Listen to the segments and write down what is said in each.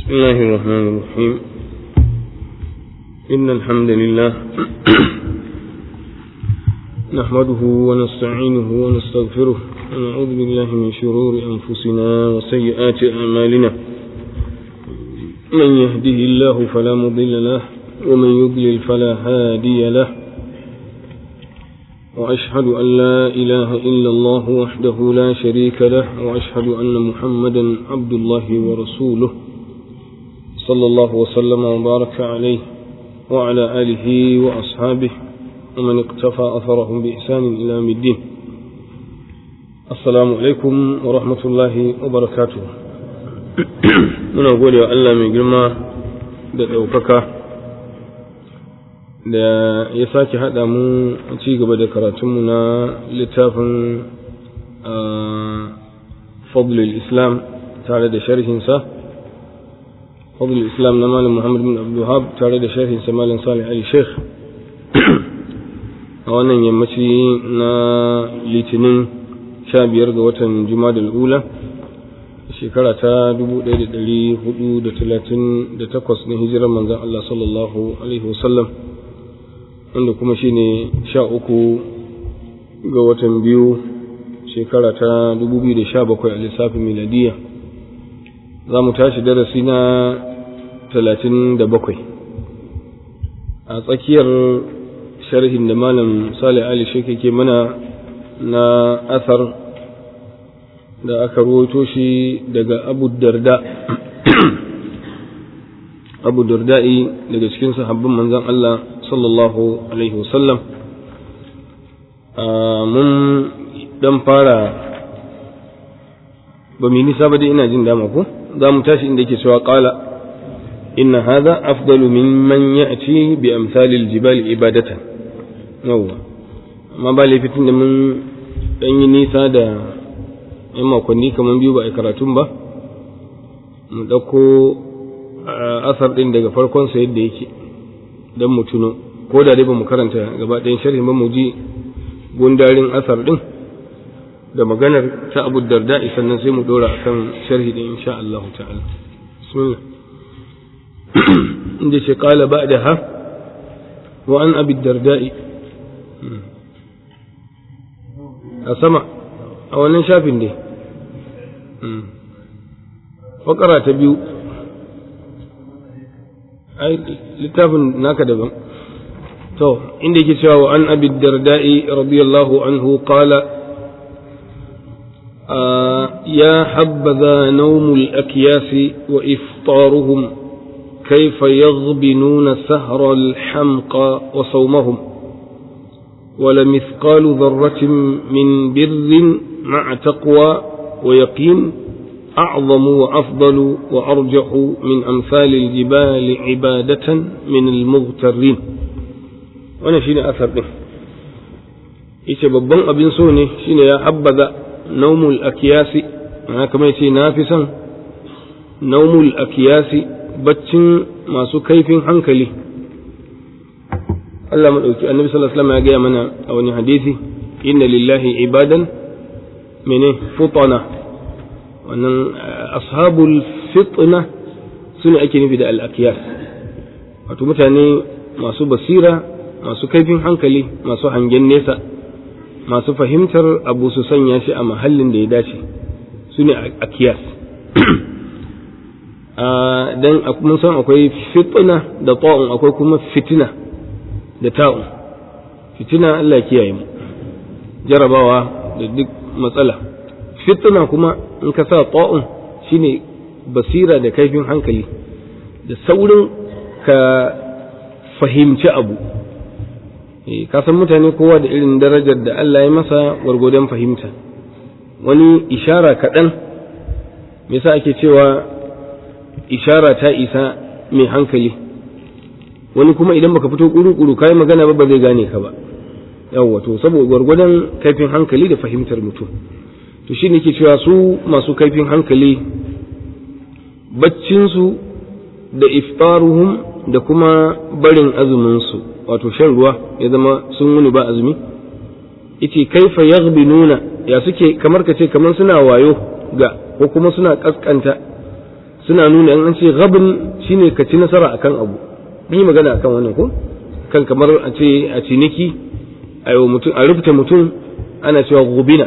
بسم الله الرحمن الرحيم إن الحمد لله نحمده ونستعينه ونستغفره ونعوذ بالله من شرور أنفسنا وسيئات أعمالنا من يهده الله فلا مضل له ومن يضلل فلا هادي له وأشهد أن لا إله إلا الله وحده لا شريك له وأشهد أن محمدا عبد الله ورسوله صلى الله وسلم وبارك عليه وعلى آله وأصحابه ومن اقتفى أثرهم بإحسان إلى يوم الدين السلام عليكم ورحمة الله وبركاته muna gode wa Allah mai girma da ɗaukaka da ya sake haɗa mu a ci gaba da karatunmu na littafin fadlul islam tare da sharhinsa fadlul islam na malam muhammad bin abdullahab tare da sharhinsa malam salih ali sheikh a wannan yammaci na litinin sha biyar ga watan juma'a ula shekara ta 1438 na hijirar manzan Allah sallallahu Alaihi wasallam wanda kuma shi ne sha uku ga watan biyu shekara ta 2017 a lissafin miladiya za mu tashi darasi na 37 a tsakiyar sharhin da malam Salih Ali Sheikh ke mana na asar da aka ruwaito shi daga abu darda abu darda'i daga cikin sahabban manzan Allah sallallahu alaihi wasallam mun dan fara ba mu nisa ba dai ina jin dama ko za mu tashi inda yake cewa qala inna hadha afdalu mimman ya'ti bi amsalil jibali ibadatan yawwa amma ba laifitin da mun dan yi nisa da yan makonni kamar biyu ba a karatun ba mu ɗauko asar ɗin daga farkon sa yadda yake don mu tuno ko da dai ba mu karanta gaba ɗayan sharhi ba mu ji gundarin asar ɗin da maganar ta abu darda sannan sai mu ɗora akan sharhi ɗin insha Allah ta'ala bismillah inda ce qala ba'daha wa an abi darda'i a sama a wannan shafin ne fakara ta biyu ai littafin naka daban to inda yake cewa wa an abi darda'i radiyallahu anhu qala يا حبذا نوم الأكياس وإفطارهم كيف يغبنون سهر الحمقى وصومهم ولمثقال ذرة من بر مع تقوى ويقين أعظم وأفضل وأرجح من أمثال الجبال عبادة من المغترين وانا شيني أثر به yace babban abin so ne shine ya habbaza naumul akiyasi ana kamar yace na fi son naumul akiyasi baccin masu kaifin hankali Allah madauki annabi sallallahu alaihi wasallam ya gaya mana a wani hadisi inna lillahi ibadan mene futana wannan ashabul fitna sune ake nufi da al-akiyas wato mutane masu basira masu kaifin hankali masu hangen nesa masu fahimtar abu su sanya shi a mahallin da ya dace sune akiyas dan mun san akwai fitna da ta'un akwai kuma fitina da ta'un fitina Allah kiyaye mu jarabawa da duk matsala fitna kuma in ka sa ta'un shine basira da kaifin hankali da saurin ka fahimci abu ka san mutane kowa da irin darajar da Allah ya masa gwargwadon fahimta wani ishara kaɗan me yasa ake cewa ishara ta isa mai hankali wani kuma idan baka fito kuru-kuru kai magana ba ba zai gane ka ba yawwa to saboda gwargwadon kaifin hankali da fahimtar mutum to shi ne ke cewa su masu kaifin hankali baccinsu da iftaruhum da kuma barin azuminsu wato shan ruwa ya zama sun wuni ba azumi yace kaifa yaghbinuna ya suke kamar kace kamar suna wayo ga ko kuma suna kaskanta suna nuna an ce gabin shine ka ci nasara akan abu mun yi magana akan wannan ko kan kamar a ce a ciniki a mutum a rubuta mutum ana cewa gubina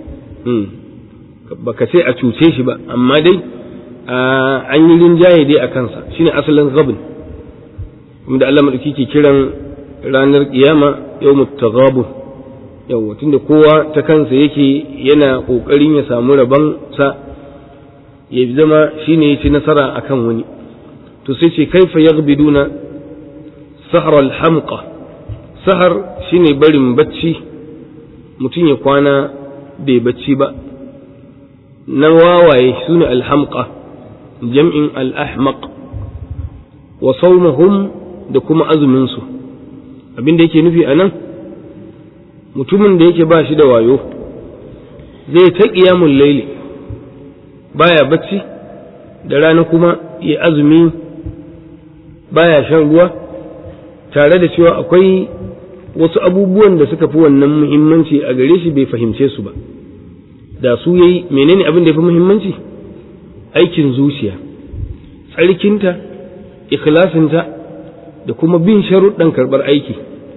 baka ce a cuce shi ba amma dai an yi rinjaye dai a kansa shine asalin gabin da Allah madauki ke kiran ranar kiyama yawmut taghabun yawa tunda kowa ta kansa yake yana kokarin ya samu rabon sa ya zama shine ya ci nasara akan wani to sai ce kaifa yaghbiduna sahar al-hamqa sahar shine barin bacci mutum ya kwana bai bacci ba na wawaye sune al-hamqa jam'in al-ahmaq wa sawmuhum da kuma azumin su abin da yake nufi anan mutumin da yake ba shi da wayo zai ta qiyamul layli baya bacci da rana kuma ya azumi baya shan ruwa tare da cewa akwai wasu abubuwan da suka fi wannan muhimmanci a gare shi bai fahimce su ba da su yayi menene abin da ya fi muhimmanci aikin zuciya tsarkinta ikhlasinta da kuma bin sharuɗan karɓar aiki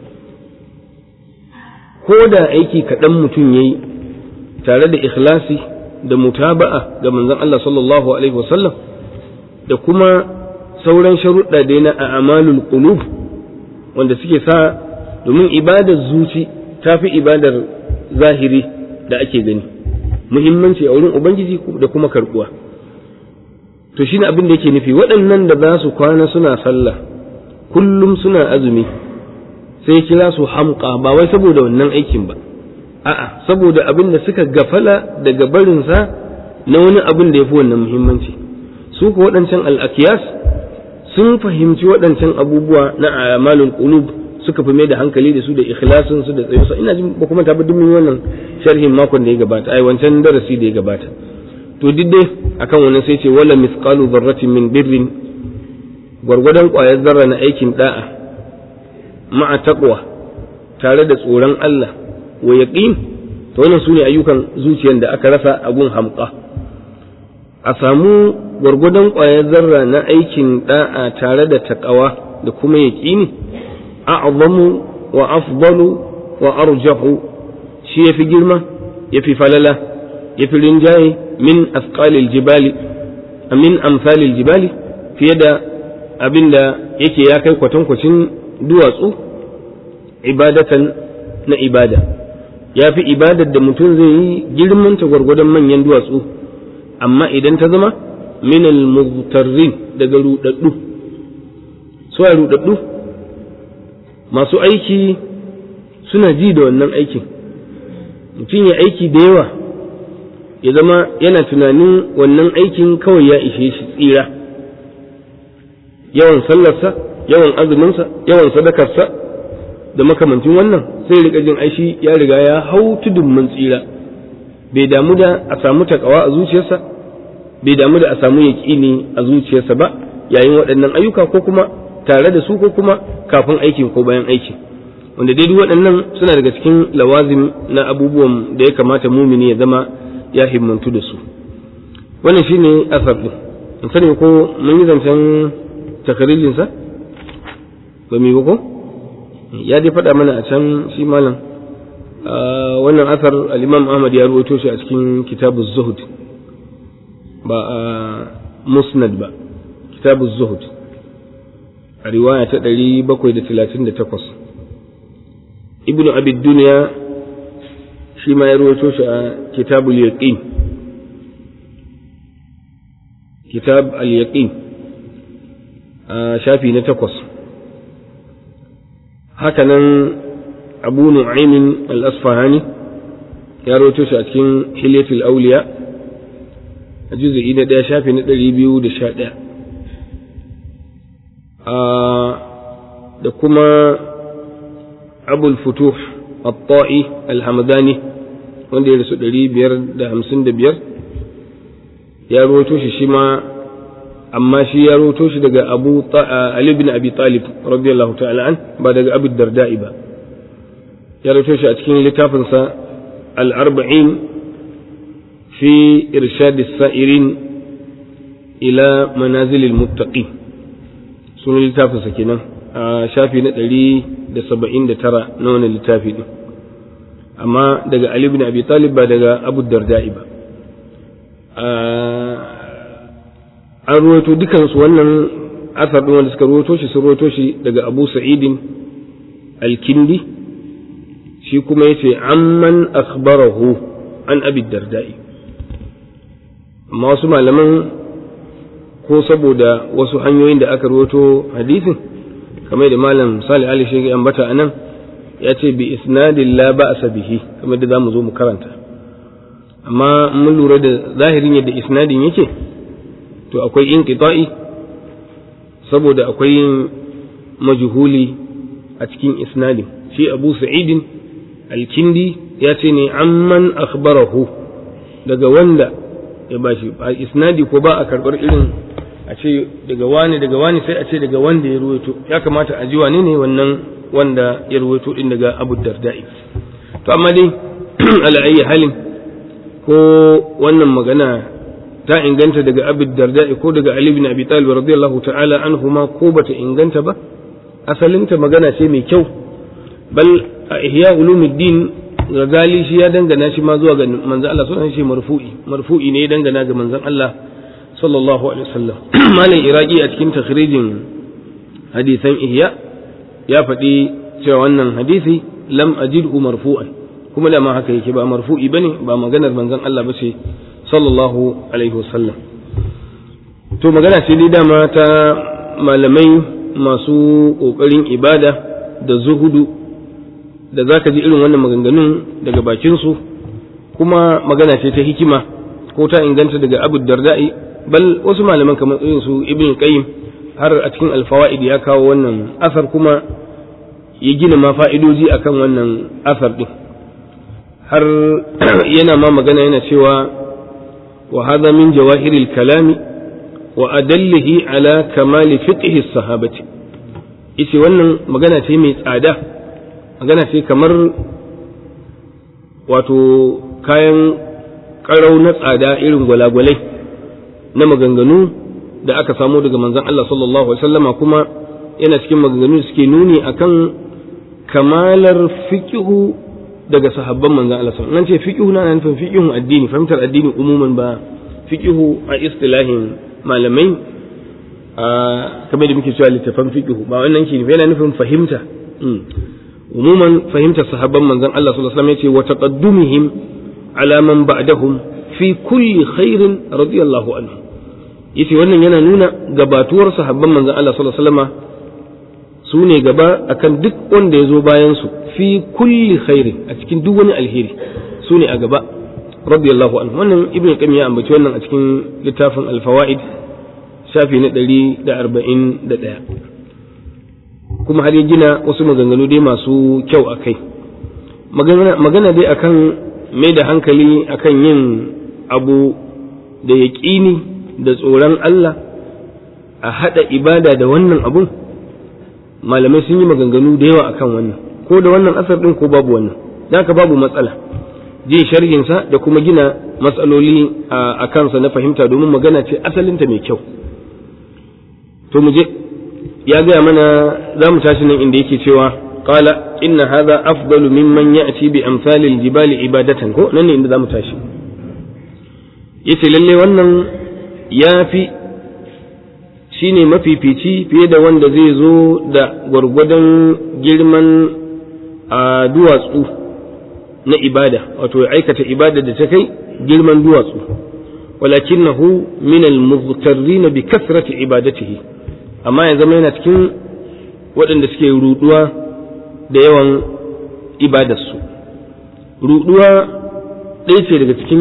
ko da aiki kaɗan mutum ya yi tare da ikhlasi da mutaba'a ga manzon Allah sallallahu alaihi wasallam da kuma sauran sharuɗa da na a'malul qulub wanda suke sa domin ibadar zuci ta fi ibadar zahiri da ake gani muhimmanci a wurin ubangiji da kuma karbuwa to shine abin da yake nufi waɗannan da za su kwana suna sallah kullum suna azumi sai kira su hamqa ba wai saboda wannan aikin ba a'a saboda abin da suka gafala daga barinsa na wani abin da ya fi wannan muhimmanci su ku waɗancan al'akiyas sun fahimci waɗancan abubuwa na amalul qulub suka fi mai da hankali da su da ikhlasin su da tsayusa ina jin ba kuma tabbata duk wannan sharhin makon da ya gabata ai wancan darasi da ya gabata to duk dai akan wannan sai ce wala mithqalu dharratin min birrin gwargwadon ƙwayar zarra na aikin da'a ma'a taqwa tare da tsoron Allah wa yaqin to wannan sune ayyukan zuciyar da aka rasa abun hamqa a samu gwargwadon ƙwayar zarra na aikin da'a tare da taqwa da kuma yaqini a'zamu wa afdalu wa arjahu shi yafi girma yafi falala yafi rinjaye min asqalil jibali min amsalil jibali fiye da abinda yake ya kai kwatankwacin duwatsu ibadatan na ibada ya fi ibadar da mutum zai yi girmanta gwargwadon manyan duwatsu amma idan ta zama minal mugtarrin daga rudaddu su a rudaddu masu aiki suna ji da wannan aikin mutum ya aiki da yawa ya zama yana tunanin wannan aikin kawai ya ishe shi tsira yawan sallarsa yawan azuminsa yawan sadakarsa da makamancin wannan sai rika jin aishi ya riga ya hau tudun mun tsira bai damu da a samu takawa a zuciyarsa bai damu da a samu yaƙini a zuciyarsa ba yayin waɗannan ayyuka ko kuma tare da su ko kuma kafin aikin ko bayan aikin wanda dai duk waɗannan suna daga cikin lawazim na abubuwan da ya kamata mumini ya zama ya himmantu da su wannan shine asar din in sani ko mun yi zancen takarijinsa ba mu yi ko ya dai faɗa mana a can shi malam wannan asar al-imam ahmad ya ruwaito shi a cikin kitabu zuhud ba a musnad ba kitabu zuhud a riwaya ta ɗari bakwai da talatin da takwas ibnu abid duniya shi ma ya ruwaito shi a kitabul yaqin kitab al-yaqin a shafi na takwas hakanan abu nu'aymin al-asfahani ya rawaito shi a cikin hilyatul auliya a juz'i na ɗaya shafi na ɗari biyu da sha ɗaya da kuma abul futuh at-ta'i al-hamadani wanda ya rasu ɗari biyar da hamsin da biyar ya rawaito shi shi ma amma shi ya roto shi daga Abu Ali bin Abi Talib radiyallahu ta'ala an ba daga Abu Darda'i ba ya roto shi a cikin littafinsa al-arba'in fi irshad as-sa'irin ila manazilil muttaqin sunan littafinsa kenan a shafi na ɗari da saba'in da tara na wani littafi ɗin amma daga Ali bin Abi Talib ba daga Abu Darda'i ba an ruwaito dukansu wannan asar ɗin wanda suka ruwaito shi sun ruwaito shi daga Abu Sa'idin Al-Kindi shi kuma yace amman akhbarahu an Abi Darda'i amma wasu malaman ko saboda wasu hanyoyin da aka ruwaito hadisin kamar da malam Salih Ali shi ambata anan ya ce bi isnadin la ba'sa bihi kamar da zamu zo mu karanta amma mun lura da zahirin yadda isnadin yake to akwai inqita'i saboda akwai majhuli a cikin isnadin shi Abu Sa'idin al-Kindi ya ce ne amman akhbarahu daga wanda ya bashi a isnadi ko ba a karbar irin a ce daga wani daga wani sai a ce daga wanda ya ruwaito ya kamata a ji wane ne wannan wanda ya ruwaito din daga Abu Darda'i to amma dai ala ayi halin ko wannan magana ta inganta daga Abu Darda'i ko daga Ali bin Abi Talib radiyallahu ta'ala anhuma ko bata inganta ba asalinta magana ce mai kyau bal a ihya ulumuddin Ghazali shi ya dangana shi ma zuwa ga manzon Allah sallallahu alaihi marfu'i marfu'i ne ya dangana ga manzon Allah sallallahu alaihi wasallam malam iraki a cikin takhrijin hadisan ihya ya faɗi cewa wannan hadisi lam ajidhu marfu'an kuma da ma haka yake ba marfu'i bane ba maganar manzon Allah ba ce sallallahu alaihi wasallam to magana ce dai dama ta malamai masu kokarin ibada da zuhudu da zaka ji irin wannan maganganun daga bakin su kuma magana ce ta hikima ko ta inganta daga Abu Darda'i bal wasu malaman kamar irin su Ibn Qayyim har a cikin alfawaid ya kawo wannan asar kuma ya gina ma fa'idoji akan wannan asar din har yana ma magana yana cewa wa hadha min jawahiril kalami wa adallihi ala kamali fiqhi sahabati yace wannan magana ce mai tsada magana ce kamar wato kayan karau na tsada irin gwalagwalai na maganganu da aka samo daga manzon Allah sallallahu alaihi wasallama kuma yana cikin maganganu suke nuni akan kamalar fiqhu daga sahabban manzon Allah sallallahu alaihi wasallam ce fiqhu na nufin fiqhun addini fahimtar addini umuman ba fiqhu a istilahin malamai a kamar da muke cewa littafan fiqhu ba wannan ke nufi yana nufin fahimta umuman fahimtar sahabban manzon Allah sallallahu alaihi wasallam yace wa taqaddumihim ala man ba'dahum fi kulli khairin radiyallahu anhu yace wannan yana nuna gabatuwar sahabban manzon Allah sallallahu alaihi wasallam su ne gaba akan duk wanda ya zo bayan su fi kulli khairin a cikin duk wani alheri su ne a gaba radiyallahu anhu wannan ibnu qayyim ya ambaci wannan a cikin littafin al-fawaid shafi na 141 kuma har ya gina wasu maganganu dai masu kyau a kai magana dai akan mai da hankali akan yin abu da yaƙini da tsoron Allah a haɗa ibada da wannan abun malamai sun yi maganganu da yawa akan wannan ko da wannan asar ɗin ko babu wannan da haka babu matsala jin sharhinsa da kuma gina matsaloli a kansa na fahimta domin magana ce asalinta mai kyau to mu je ya gaya mana za mu tashi nan inda yake cewa qala inna hadha afdalu mimman ya'ti bi amsalil jibali ibadatan ko nan ne inda za mu tashi yace lalle wannan yafi shine mafifici fiye da wanda zai zo da gwargwadon girman a duwatsu na ibada wato ya aikata ibada da ta kai girman duwatsu walakinahu min al-mughtarrin bi kasrati ibadatihi amma ya zama yana cikin waɗanda suke ruduwa da yawan ibadarsu ruduwa ɗaya ce daga cikin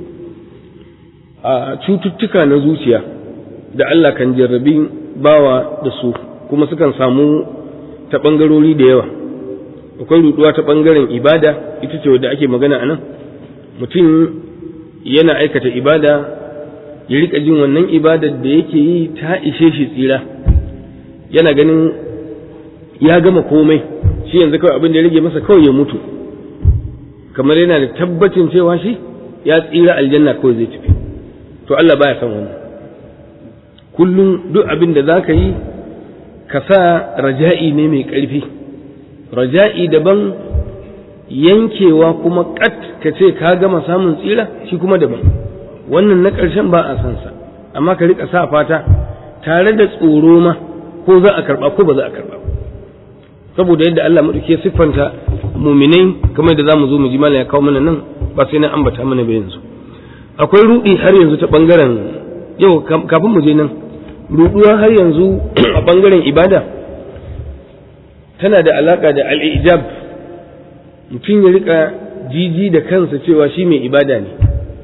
cututtuka na zuciya da Allah kan jarrabi bawa da su kuma sukan samu ta ɓangarori da yawa akwai ruduwa ta ɓangaren ibada ita ce wadda ake magana a nan mutum yana aikata ibada ya rika jin wannan ibadar da yake yi ta ishe shi tsira yana ganin ya gama komai shi yanzu kawai abin da ya rage masa kawai ya mutu kamar yana da tabbacin cewa shi ya tsira aljanna kawai zai tafi to Allah baya son wannan kullum duk abin da za ka yi ka sa raja'i ne mai ƙarfi raja'i daban yankewa kuma ƙat ka ce ka gama samun tsira shi kuma daban wannan na ƙarshen ba a san sa amma ka riƙa sa fata tare da tsoro ma ko za a karɓa ko ba za a karɓa saboda yadda Allah maɗauki siffanta muminai kamar da za mu zo mu ji malam ya kawo mana nan ba sai na ambata mana ba yanzu akwai ruɗi har yanzu ta ɓangaren yau kafin mu je nan ruɗuwa har yanzu a ɓangaren ibada tana da alaƙa da al'ijab mutum ya riƙa jiji da kansa cewa shi mai ibada ne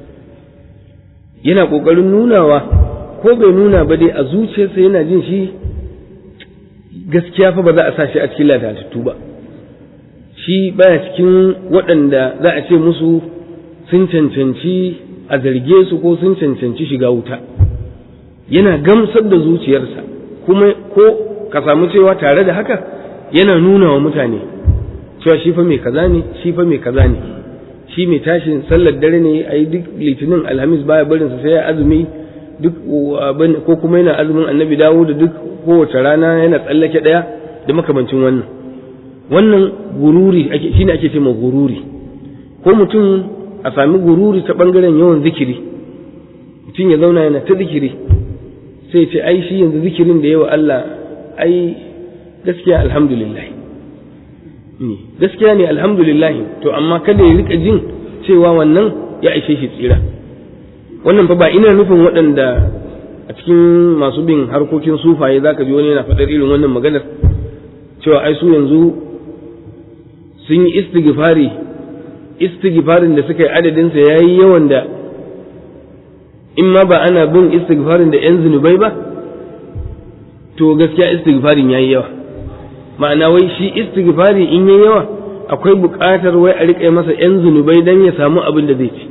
yana ƙoƙarin nunawa ko bai nuna ba dai a zuciyarsa yana jin shi gaskiya fa ba za a sa shi a cikin latatattu ba shi baya cikin waɗanda za a ce musu sun cancanci a zarge su ko sun cancanci shiga wuta yana gamsar da zuciyarsa kuma ko ka samu cewa tare da haka yana nuna wa mutane cewa shi fa mai kaza ne shi fa mai kaza ne shi mai tashin sallar dare ne a yi duk litinin alhamis baya barinsa sai ya azumi duk ko kuma yana azumin annabi dawo da duk kowace rana yana tsallake ɗaya da makamancin wannan wannan gururi shine ake ce ma gururi ko mutum a sami gururi ta ɓangaren yawan zikiri mutum ya zauna yana ta zikiri sai ce ai shi yanzu zikirin da yawa Allah ai gaskiya alhamdulillah gaskiya ne alhamdulillah to amma kada ya rika jin cewa wannan ya ishe shi tsira wannan fa ba ina nufin waɗanda a cikin masu bin harkokin sufaye za ka ji wani yana faɗar irin wannan maganar cewa ai su yanzu sun yi istighfari istighfarin da suka yi adadinsa ya yi yawan da in ma ba ana bin istighfarin da 'yan zunubai ba to gaskiya istighfarin ya yi yawa ma'ana wai shi istighfari in yi yawa akwai buƙatar wai a riƙe masa 'yan zunubai don ya samu abin da zai ci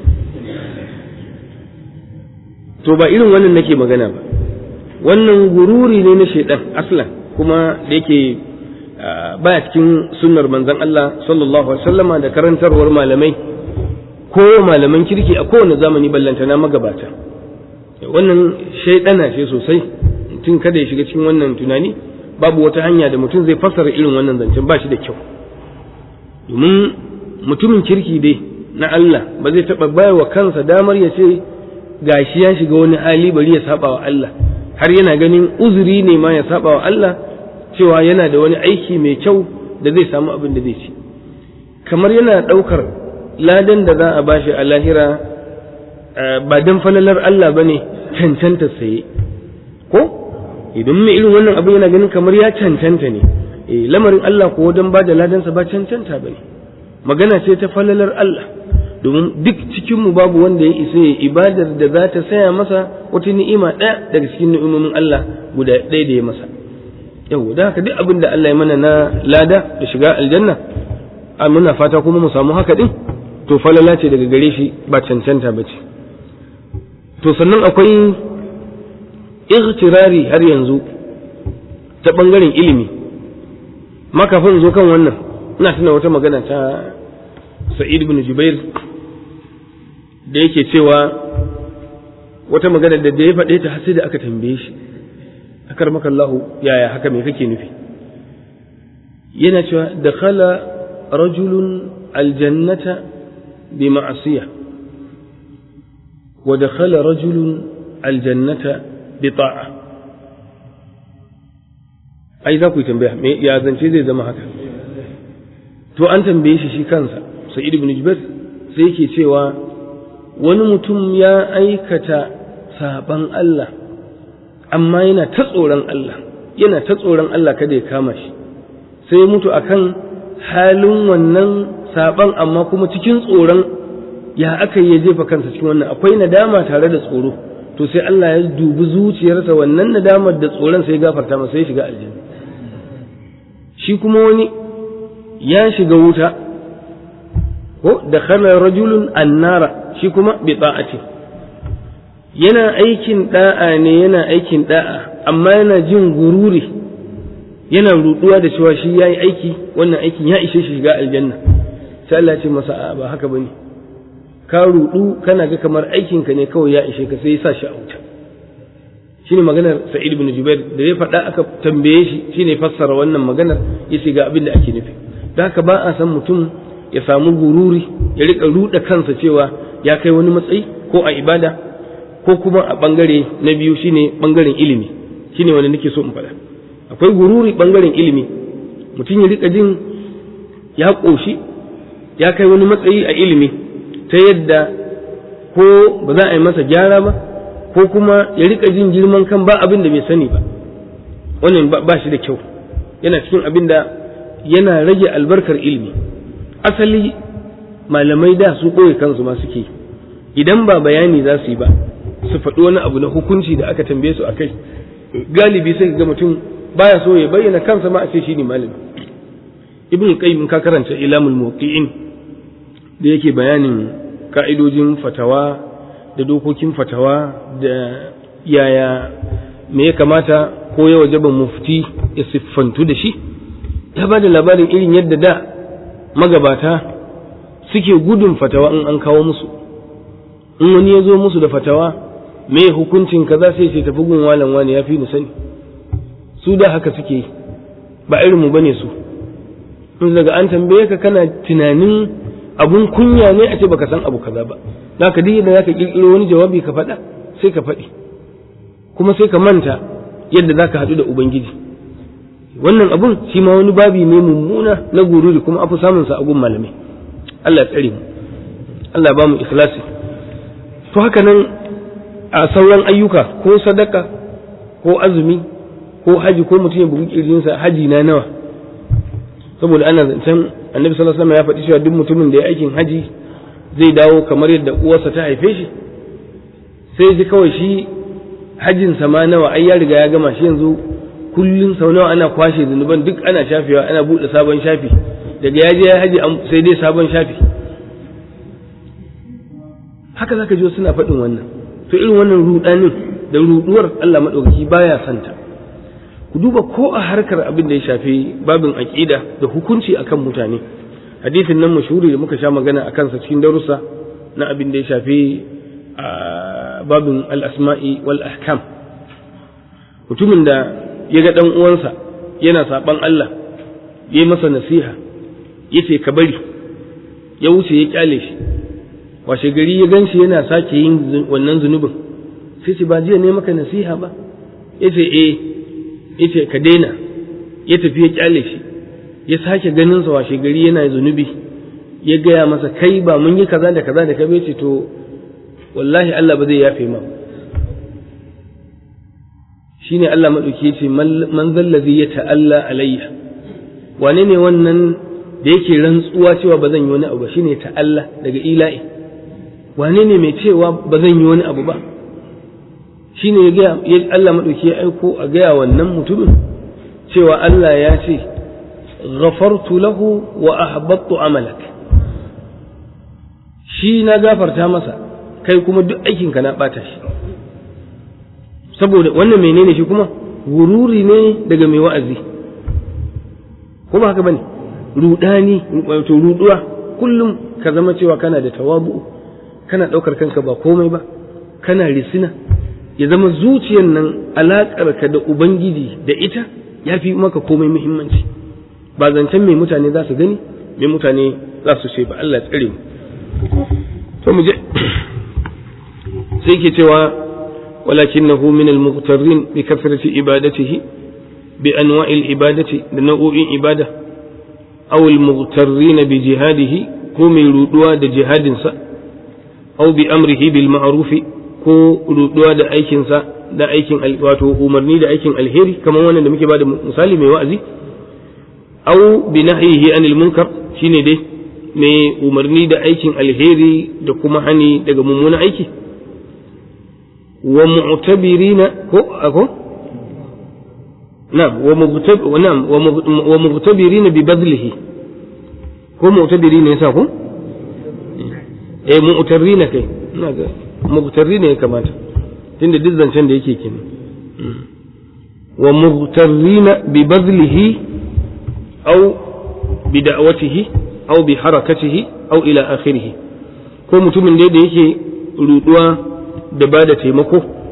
to ba irin wannan nake magana ba wannan gururi ne na shaidan aslan kuma da yake baya cikin sunnar manzon Allah sallallahu alaihi wasallama da karantarwar malamai ko malaman kirki a kowane zamani ballantana magabata wannan shaidana ce sosai mutum kada ya shiga cikin wannan tunani babu wata hanya da mutum zai fassara irin wannan zancen ba shi da kyau domin mutumin kirki dai na Allah ba zai taɓa bayar wa kansa damar ya ce gashi ya shiga wani hali bari ya saba wa Allah har yana ganin uzuri ne ma ya saba wa Allah cewa yana da wani aiki mai kyau da zai samu abin da zai ci kamar yana ɗaukar ladan da za a bashi a lahira ba dan falalar Allah bane cancanta saye ko idan mai irin wannan abin yana ganin kamar ya cancanta ne eh lamarin Allah ko dan ba da ladansa ba cancanta bane magana ce ta falalar Allah domin duk cikinmu babu wanda ya isa ya ibadar da za ta saya masa wata ni'ima ɗaya daga cikin ni'imomin Allah guda ɗaya da ya masa yau da haka duk abin da Allah ya mana na lada da shiga aljanna a muna fata kuma mu samu haka din to falala ce daga gare shi ba cancanta ba ce to sannan akwai ightirari har yanzu ta ɓangaren ilimi makafin zo kan wannan ina tuna wata magana ta sa'id ibn jubair da yake cewa wata magana da da ya faɗe ta sai da aka tambaye shi akar maka Allah yaya haka me kake nufi yana cewa dakhala rajulun aljannata bi ma'siyah wa dakhala rajulun aljannata bi ta'a ai za ku yi tambaya me ya zance zai zama haka to an tambaye shi shi kansa sa'id ibn jubair sai yake cewa wani mutum ya aikata saban Allah amma yana ta tsoron Allah yana ta tsoron Allah kada ya kama shi sai mutu akan halin wannan saban amma kuma cikin tsoron ya aka yi ya jefa kansa cikin wannan akwai nadama tare da tsoro to sai Allah ya dubi zuciyarsa wannan nadamar da tsoron sai ya gafarta masa ya shiga aljanna shi kuma wani ya shiga wuta ko da khala rajulun annara shi kuma bi ta'ati yana aikin da'a ne yana aikin da'a amma yana jin gururi yana ruduwa da cewa shi yayi aiki wannan aikin ya ishe shi shiga aljanna sai Allah ya ce masa ba haka bane ka rudu kana ga kamar aikin ka ne kawai ya ishe ka sai ya sa shi a wuta shine maganar sa'id ibn jubair da ya faɗa aka tambaye shi shine fassara wannan maganar yace ga abin da ake nufi da haka ba a san mutum ya samu gururi ya rika ruɗa kansa cewa ya kai wani matsayi ko a ibada ko kuma a bangare na biyu shine bangaren ilimi shine wanda nake so in faɗa akwai gururi bangaren ilimi mutum ya rika jin ya ƙoshi ya kai wani matsayi a ilimi ta yadda ko ba za a yi masa gyara ba ko kuma ya rika jin girman kan ba abin da bai sani ba wannan ba shi da kyau yana cikin abin da yana rage albarkar ilimi asali malamai da su ɓoye kansu ma suke idan ba bayani za su yi ba su faɗi wani abu na hukunci da aka tambaye su a kai galibi sai ga mutum baya so ya bayyana kansa ma a ce shi ne malami ibn qayyim ka karanta ilamul muqiin da yake bayanin ka'idojin fatawa da dokokin fatawa da yaya me ya kamata ko ya wajaba mufti ya siffantu da shi ya ba da labarin irin yadda da magabata suke gudun fatawa in an kawo musu in wani ya zo musu da fatawa me hukuncin kaza sai ce tafi gun walan wani ya fi ni sani su da haka suke yi ba irin mu bane su in daga an tambaye ka kana tunanin abun kunya ne a ce baka san abu kaza ba zaka duk yadda zaka kirkiro wani jawabi ka faɗa sai ka faɗi kuma sai ka manta yadda zaka haɗu da ubangiji wannan abun shi ma wani babi ne mummuna na gururi kuma afi samun sa a gun malamai Allah ya tsare mu Allah ba mu ikhlasi to haka nan a sauran ayyuka ko sadaka ko azumi ko haji ko mutum ya bugi kirjinsa haji na nawa saboda ana zancen annabi sallallahu alaihi wasallam ya faɗi cewa duk mutumin da ya aikin haji zai dawo kamar yadda uwarsa ta haife shi sai ji kawai shi hajjin sa ma nawa ai ya riga ya gama shi yanzu kullun sau nawa ana kwashe zunuban duk ana shafewa ana buɗe sabon shafi daga ya je ya haji sai dai sabon shafi haka zaka ji suna faɗin wannan to irin wannan rudanin da ruduwar Allah madaukaki baya santa ku duba ko a harkar abin da ya shafi babin aqida da hukunci akan mutane hadisin nan mashhuri da muka sha magana akan sa cikin darussa na abin da ya shafi babin al-asma'i wal ahkam mutumin da ya ga dan uwansa yana saban Allah ya masa nasiha yace ka bari ya wuce ya kyale shi washe gari ya ganshi yana sake yin wannan zunubin sai ce ba jiya ne maka nasiha ba yace eh yace ka daina ya tafi ya kyale shi ya sake ganin sa washe gari yana zunubi ya gaya masa kai ba mun yi kaza da kaza da ka ce to wallahi Allah ba zai yafe ma shine Allah madauki yace man zallazi ya ta'alla alayya wane ne wannan da yake rantsuwa cewa ba zan yi wani abu ba shine ta'alla daga ila'i wane ne mai cewa ba zan yi wani abu ba shi ne ya Allah maɗauki ya aiko a gaya wannan mutumin cewa Allah ya ce ghafartu lahu wa ahbattu amalak shi na gafarta masa kai kuma duk aikinka na ɓata shi saboda wannan menene shi kuma gururi ne daga mai wa'azi kuma haka bane rudani wato ruduwa kullum ka zama cewa kana da tawabu kana ɗaukar kanka ba komai ba kana risina ya zama zuciyar nan alaƙarka da ubangiji da ita ya fi maka komai muhimmanci ba zancen mai mutane za su gani mai mutane za su ce ba Allah tsare mu to mu je sai ke cewa walakinahu min al-mughtarrin bi kasrati ibadatihi bi anwa'il ibadati da nau'o'in ibada aw al-mughtarrin bi jihadihi ko mai ruduwa da jihadinsa aw bi amrihi bil ma'ruf ko ruduwa da aikinsa da aikin wato umarni da aikin alheri kamar wannan da muke bada misali mai wa'azi aw bi nahyihi anil munkar shine dai mai umarni da aikin alheri da kuma hani daga mummunan aiki wa mu'tabirina ko ako na'am wa mughtab na'am wa mughtabirina bi badlihi ko mu'tabirina yasa ko eh mu'tarrina kai ina ga mughtarrina ya kamata tunda duk zancen da yake kenan wa mughtarrina bi badlihi aw bi da'watihi aw bi harakatihi aw ila akhirih ko mutumin da da yake ruduwa da ba da taimako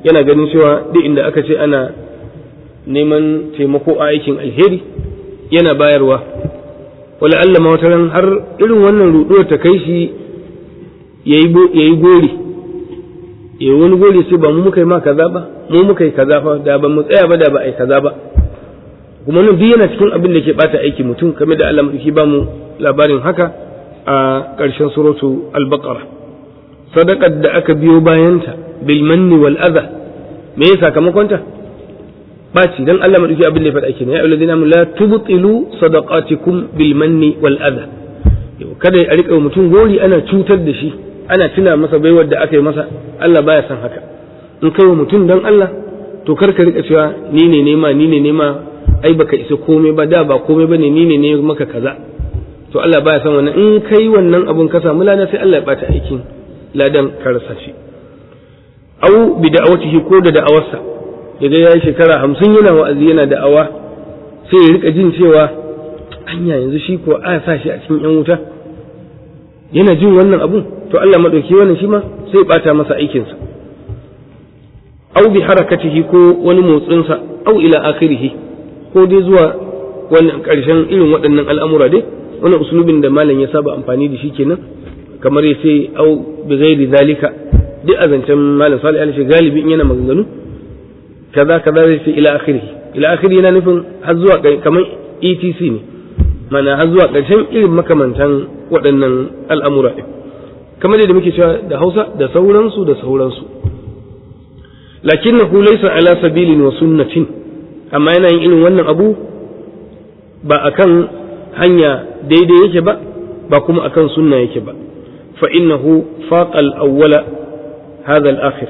yana ganin cewa duk inda aka ce ana neman taimako a aikin alheri yana bayarwa wala Allah ma wata ran har irin wannan ruɗuwar ta kai shi ya yi gori ya wani gori sai ba mu muka yi ma kaza ba mu muka yi kaza fa da ba mu tsaya ba da ba a yi kaza ba kuma nan duk yana cikin abin da ke bata aiki mutum kamar da Allah madauki ba mu labarin haka a ƙarshen suratu al-baqara sadaqar da aka biyo bayanta bil manni wal adha me ya sakamakonta baci dan Allah madauki abin da ya faɗa kenan ya ayyuhallazina amanu la tubtilu sadaqatikum bil manni wal adha kada a rika mutum gori ana cutar da shi ana tuna masa baiwar da aka yi masa Allah baya son haka in kai wa mutum dan Allah to kar ka rika cewa ni ne nema ni ne nema ai baka isa komai ba da ba komai bane ni ne ne maka kaza to Allah baya son wannan in kai wannan abun ka samu lada sai Allah ya bata aikin ladan ka rasa shi au bi da'awatihi ko da da'awarsa daga yayi shekara hamsin yana wa'azi yana da'awa sai ya rika jin cewa anya yanzu shi ko a sa shi a cikin yan wuta yana jin wannan abun to Allah madauki wannan shi ma sai bata masa aikinsa au bi harakatihi ko wani motsinsa au ila akhirihi ko dai zuwa wannan karshen irin waɗannan al'amura dai wannan usulubin da malam ya saba amfani da shi kenan kamar ya ce au bi ghairi zalika duk a zancen malam salih alaihi galibi in yana maganganu kaza kaza zai ce ila akhirihi ila akhirihi yana nufin har zuwa kamar etc ne mana har zuwa ƙarshen irin makamantan waɗannan al'amura ɗin kamar da muke cewa da hausa da sauransu da sauransu lakin na laysa ala sabilin wa sunnatin amma yana yin irin wannan abu ba akan hanya daidai yake ba ba kuma akan sunna yake ba fa innahu faqa al-awwala hadha al-akhir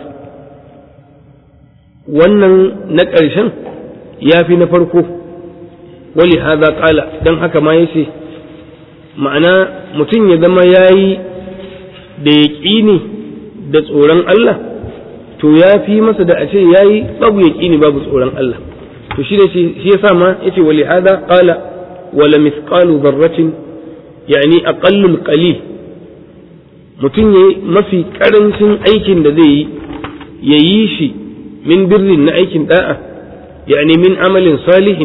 wannan na ƙarshen ya fi na farko wali haza ƙala don haka ma ya ce ma'ana mutum ya zama ya yi da yaƙini da tsoron Allah to ya fi masa da a ce ya yi babu yaƙini babu tsoron Allah to shi shi ya sa ma ya ce wali haza ƙala wala mithqalu zarratin yani aqallul qalil mutum ya mafi ƙarancin aikin da zai yi ya yi shi min birrin na aikin da'a yani min amalin salihin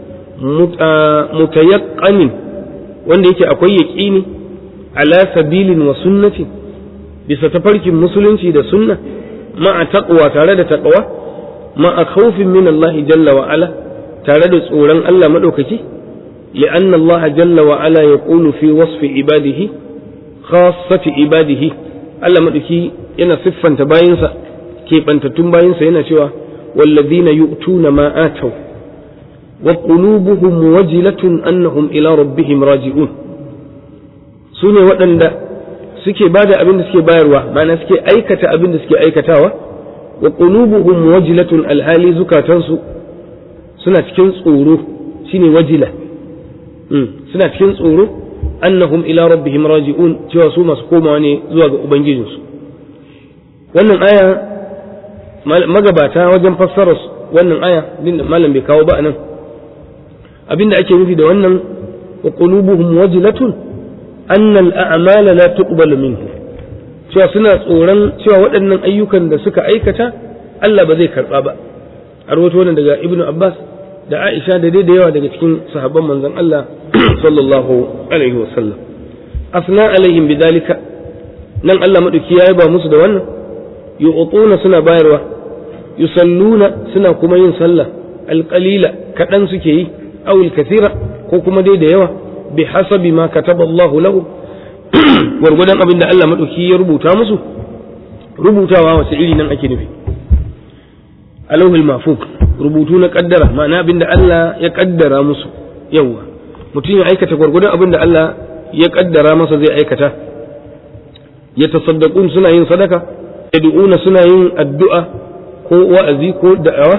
mutayaqqanin wanda yake akwai yaqini ala sabilin wa sunnatin bisa tafarkin musulunci da sunna ma'a taqwa tare da taqwa ma'a khawfin min Allah jalla wa ala tare da tsoron Allah madaukaki لأن الله جل وعلا يقول في وصف عباده خاصة عباده Allah maɗauki yana siffanta bayansa keɓantattun bayansa yana cewa wallazina yu'tuna ma ataw wa qulubuhum wajilatun annahum ila rabbihim raji'un su ne waɗanda suke bada abin da suke bayarwa ma'ana suke aikata abin da suke aikatawa wa qulubuhum wajilatun alhali zukatansu suna cikin tsoro shine wajila suna cikin tsoro annahum ila rabbihim raji'un cewa su masu komawa ne zuwa ga ubangijinsu wannan aya magabata wajen fassarar wannan aya din da malam bai kawo ba nan abinda ake nufi da wannan wa qulubuhum wajilatun anna al-a'mala la tuqbalu minhu cewa suna tsoron cewa waɗannan ayyukan da suka aikata Allah ba zai karba ba a rawaito wannan daga ibnu abbas da aisha da dai da yawa daga cikin sahabban manzon Allah sallallahu alaihi wasallam asna alaihim bidalika nan Allah madauki ya ba musu da wannan yu'tuna suna bayarwa yusalluna suna kuma yin sallah alqalila kadan suke yi aw alkathira ko kuma dai da yawa bi hasabi ma kataba Allah lahu gwargwadon abin da Allah madauki ya rubuta musu rubutawa wace iri nan ake nufi alawhul mafuk rubutu na kaddara ma'ana abin da Allah ya kaddara musu yawa mutum ya aikata gwargwadon abin da Allah ya kaddara masa zai aikata ya tasaddaqun suna yin sadaka yad'una suna yin addu'a ko wa'azi ko da'awa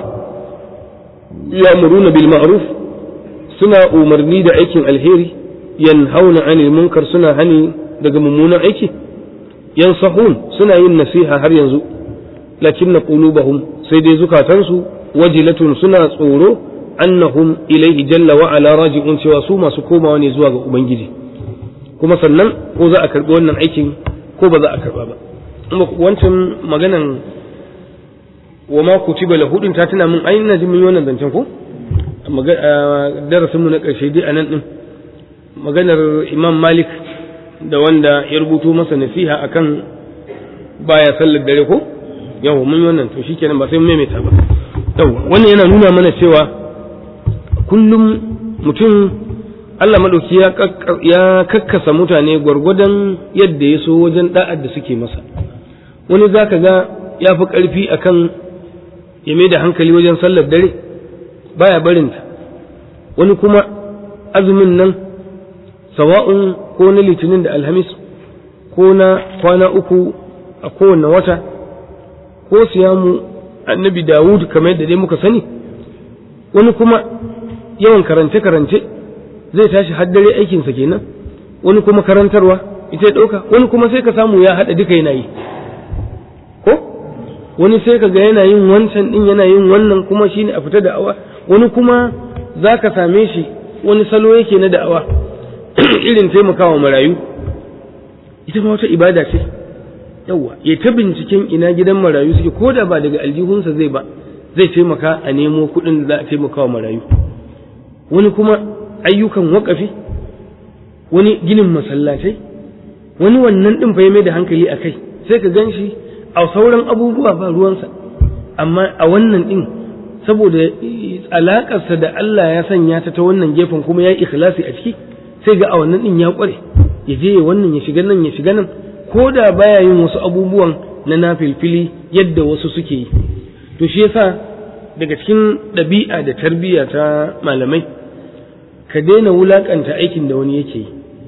ya'muruna bil ma'ruf suna umarni da aikin alheri yanhauna 'anil munkar suna hani daga mummunan aiki yansahun suna yin nasiha har yanzu lakinna qulubahum sai dai zukatansu wajilatun suna tsoro annahum ilaihi jalla wa ala raji'un cewa su masu komawa ne zuwa ga ubangiji kuma sannan ko za a karbi wannan aikin ko ba za a karba ba wancan maganan wa ma kutiba lahu din ta tuna min ai ina ji mun yi wannan zancen ko darasin mu na karshe dai anan din maganar Imam Malik da wanda ya rubuto masa nasiha akan baya sallar dare ko yawa mun yi wannan to shikenan ba sai mun maimaita ba yawa wannan yana nuna mana cewa kullum mutum Allah madauki ya kakkasa mutane gwargwadon yadda ya so wajen da'ar da suke masa wani zaka ga ya fi ƙarfi akan ya mai da hankali wajen sallar dare baya barinta wani kuma azumin nan sawa'un ko na litinin da alhamis ko na kwana uku a kowane wata ko siyamu annabi dawud kamar yadda dai muka sani wani kuma yawan karance-karance zai tashi haddare aikinsa kenan wani kuma karantarwa ita ya ɗauka wani kuma sai ka samu ya haɗa duka yana yi ko wani sai ka ga yana yin wancan ɗin yana yin wannan kuma shine a fita da'awa wani kuma za ka same shi wani salo yake na da'awa irin taimakawa marayu ita ma wata ibada ce yawa ya ta binciken ina gidan marayu suke ko da ba daga aljihunsa zai ba zai taimaka a nemo kuɗin da za a taimaka wa marayu wani kuma ayyukan waƙafi wani ginin masallatai wani wannan ɗin fa ya mai da hankali a kai sai ka gan shi a sauran abubuwa ba ruwansa amma a wannan ɗin saboda alaƙarsa da Allah ya sanya ta ta wannan gefen kuma ya yi ikhlasi a ciki sai ga a wannan ɗin ya ƙware ya je wannan ya shiga nan ya shiga nan ko da baya yin wasu abubuwan na nafilfili yadda wasu suke yi to shi yasa daga cikin ɗabi'a da tarbiyya ta malamai ka daina wulaƙanta aikin da wani yake yi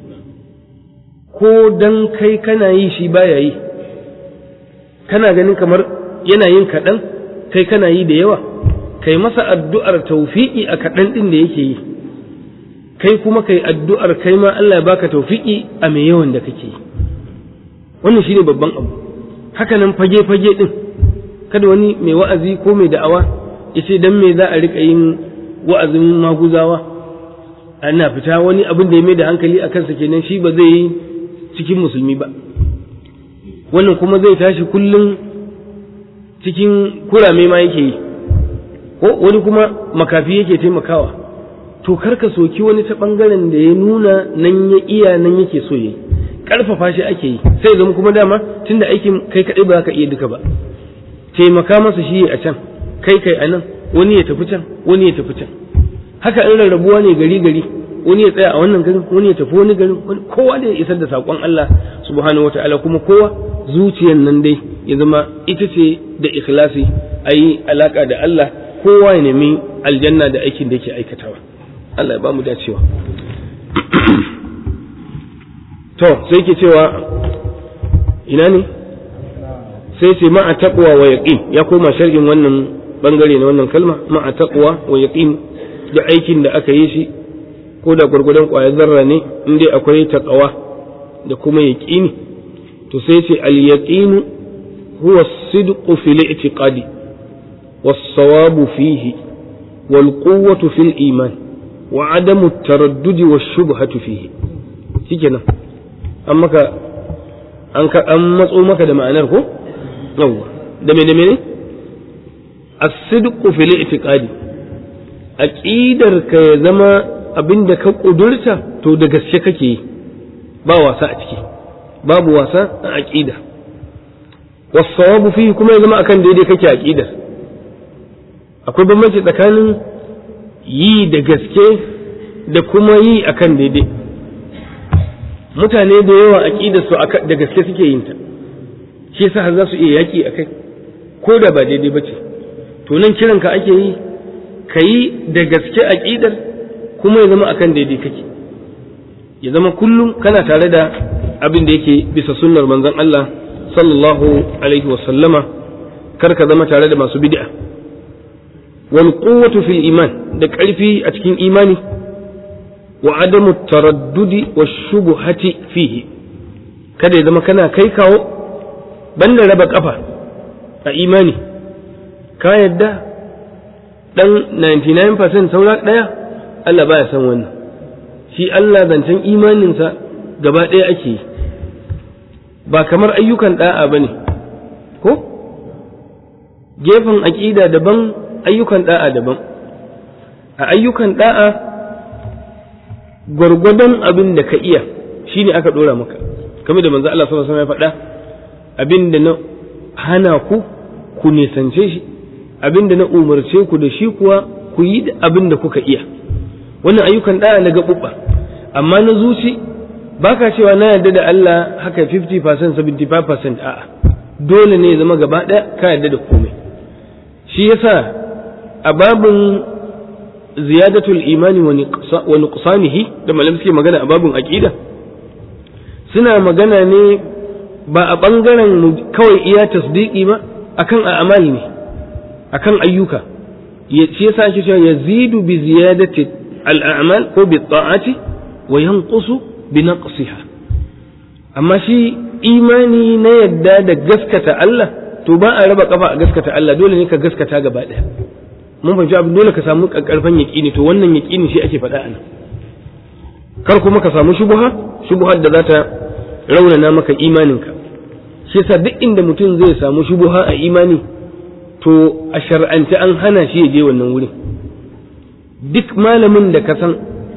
ko dan kai kana yi shi baya yi kana ganin kamar yana yin kaɗan kai kana yi da yawa kai masa addu'ar taufiƙi a kaɗan ɗin da yake yi kai kuma kai addu'ar kai ma Allah ya baka taufiƙi a mai yawan da kake yi wannan shine babban abu haka nan fage-fage ɗin kada wani mai wa'azi ko mai da'awa ya ce dan me za a riƙa yin wa'azin maguzawa ana fita wani abin da ya mai da hankali a kansa kenan shi ba zai yi cikin musulmi ba wannan kuma zai tashi kullum cikin kurame ma yake yi ko wani kuma makafi yake taimakawa to karka soki wani ta bangaren da ya nuna nan ya iya nan yake so yi karfafa shi ake yi sai zama kuma dama tunda aikin kai kadai ba ka iya duka ba taimaka masa shi a can kai kai a nan wani ya tafi can wani ya tafi can haka in rarrabuwa ne gari gari wani ya tsaya a wannan garin wani ya tafi wani garin kowa da ya isar da saƙon Allah subhanahu wataala kuma kowa zuciyar nan dai ya zama ita ce da ikhlasi a yi alaƙa da Allah kowa ya nemi aljanna da aikin da yake aikatawa Allah ya ba mu dacewa to sai ke cewa ina ne sai ce ma'a taqwa wa yaqin ya koma sharhin wannan bangare na wannan kalma ma'a taqwa wa yaqin da aikin da aka yi shi ko da gwargwadon ƙwayar zarra ne in dai akwai taqwa da kuma yaqini to sai ce al-yaqinu huwa as-sidqu fil i'tiqadi was-sawabu fihi wal quwwatu fil iman wa adamu at-taraddudi wash-shubhatu fihi shikenan an maka an ka an matso maka da ma'anar ko yawa da me da me ne as-sidqu fil i'tiqadi aqidar ka ya zama abinda ka kudurta to da gaske kake yi ba wasa a ciki babu wasa a aqida was-sawabu fihi kuma ya zama akan daidai kake aqidar akwai bambanci tsakanin yi da gaske da kuma yi akan daidai mutane da yawa aqidar su da gaske suke yin ta shi yasa har za su iya yaki akai ko da ba daidai bace to nan kiran ka ake yi ka yi da gaske aqidar kuma ya zama akan daidai kake ya zama kullum kana tare da abin da yake bisa sunnar manzon Allah sallallahu alaihi wa sallama kar ka zama tare da masu bid'a wal quwwatu fil iman da ƙarfi a cikin imani wa adamu taraddudi wa shubuhati fihi kada ya zama kana kai kawo banda raba kafa a imani ka yadda dan 99% saura daya Allah baya san wannan shi Allah zancen imaninsa gaba ɗaya ake yi ba kamar ayyukan da'a ba ne ko gefen aƙida daban ayyukan da'a daban a ayyukan da'a gwargwadon abin da ka iya shine aka ɗora maka kamar da manzo Allah sallallahu alaihi wasallam ya faɗa abin da na hana ku ku nisance shi abin da na umarce ku da shi kuwa ku yi abin da kuka iya wannan ayyukan da'a na gaɓuɓɓa amma na zuci baka cewa na yarda da Allah haka 50% 75% a'a dole ne ya zama gaba ɗaya ka yarda da komai shi yasa a babin ziyadatul imani wa nuqsanihi da malam suke magana a babin aqida suna magana ne ba a bangaren kawai iya tasdiki ba akan a'mal ne akan ayyuka shi yasa ake cewa yazidu bi ziyadati al-a'mal ko bi ta'ati wa yanqusu bi naqsiha amma shi imani na yadda da gaskata Allah to ba a raba kafa a gaskata Allah dole ne ka gaskata gaba daya mun fahimci abin dole ka samu karfan yaqini to wannan yaqini shi ake faɗa anan kar kuma ka samu shubuha shubuhar da za ta raunana maka imaninka shi yasa duk inda mutum zai samu shubuha a imani to a shar'ance an hana shi ya je wannan wurin duk malamin da ka san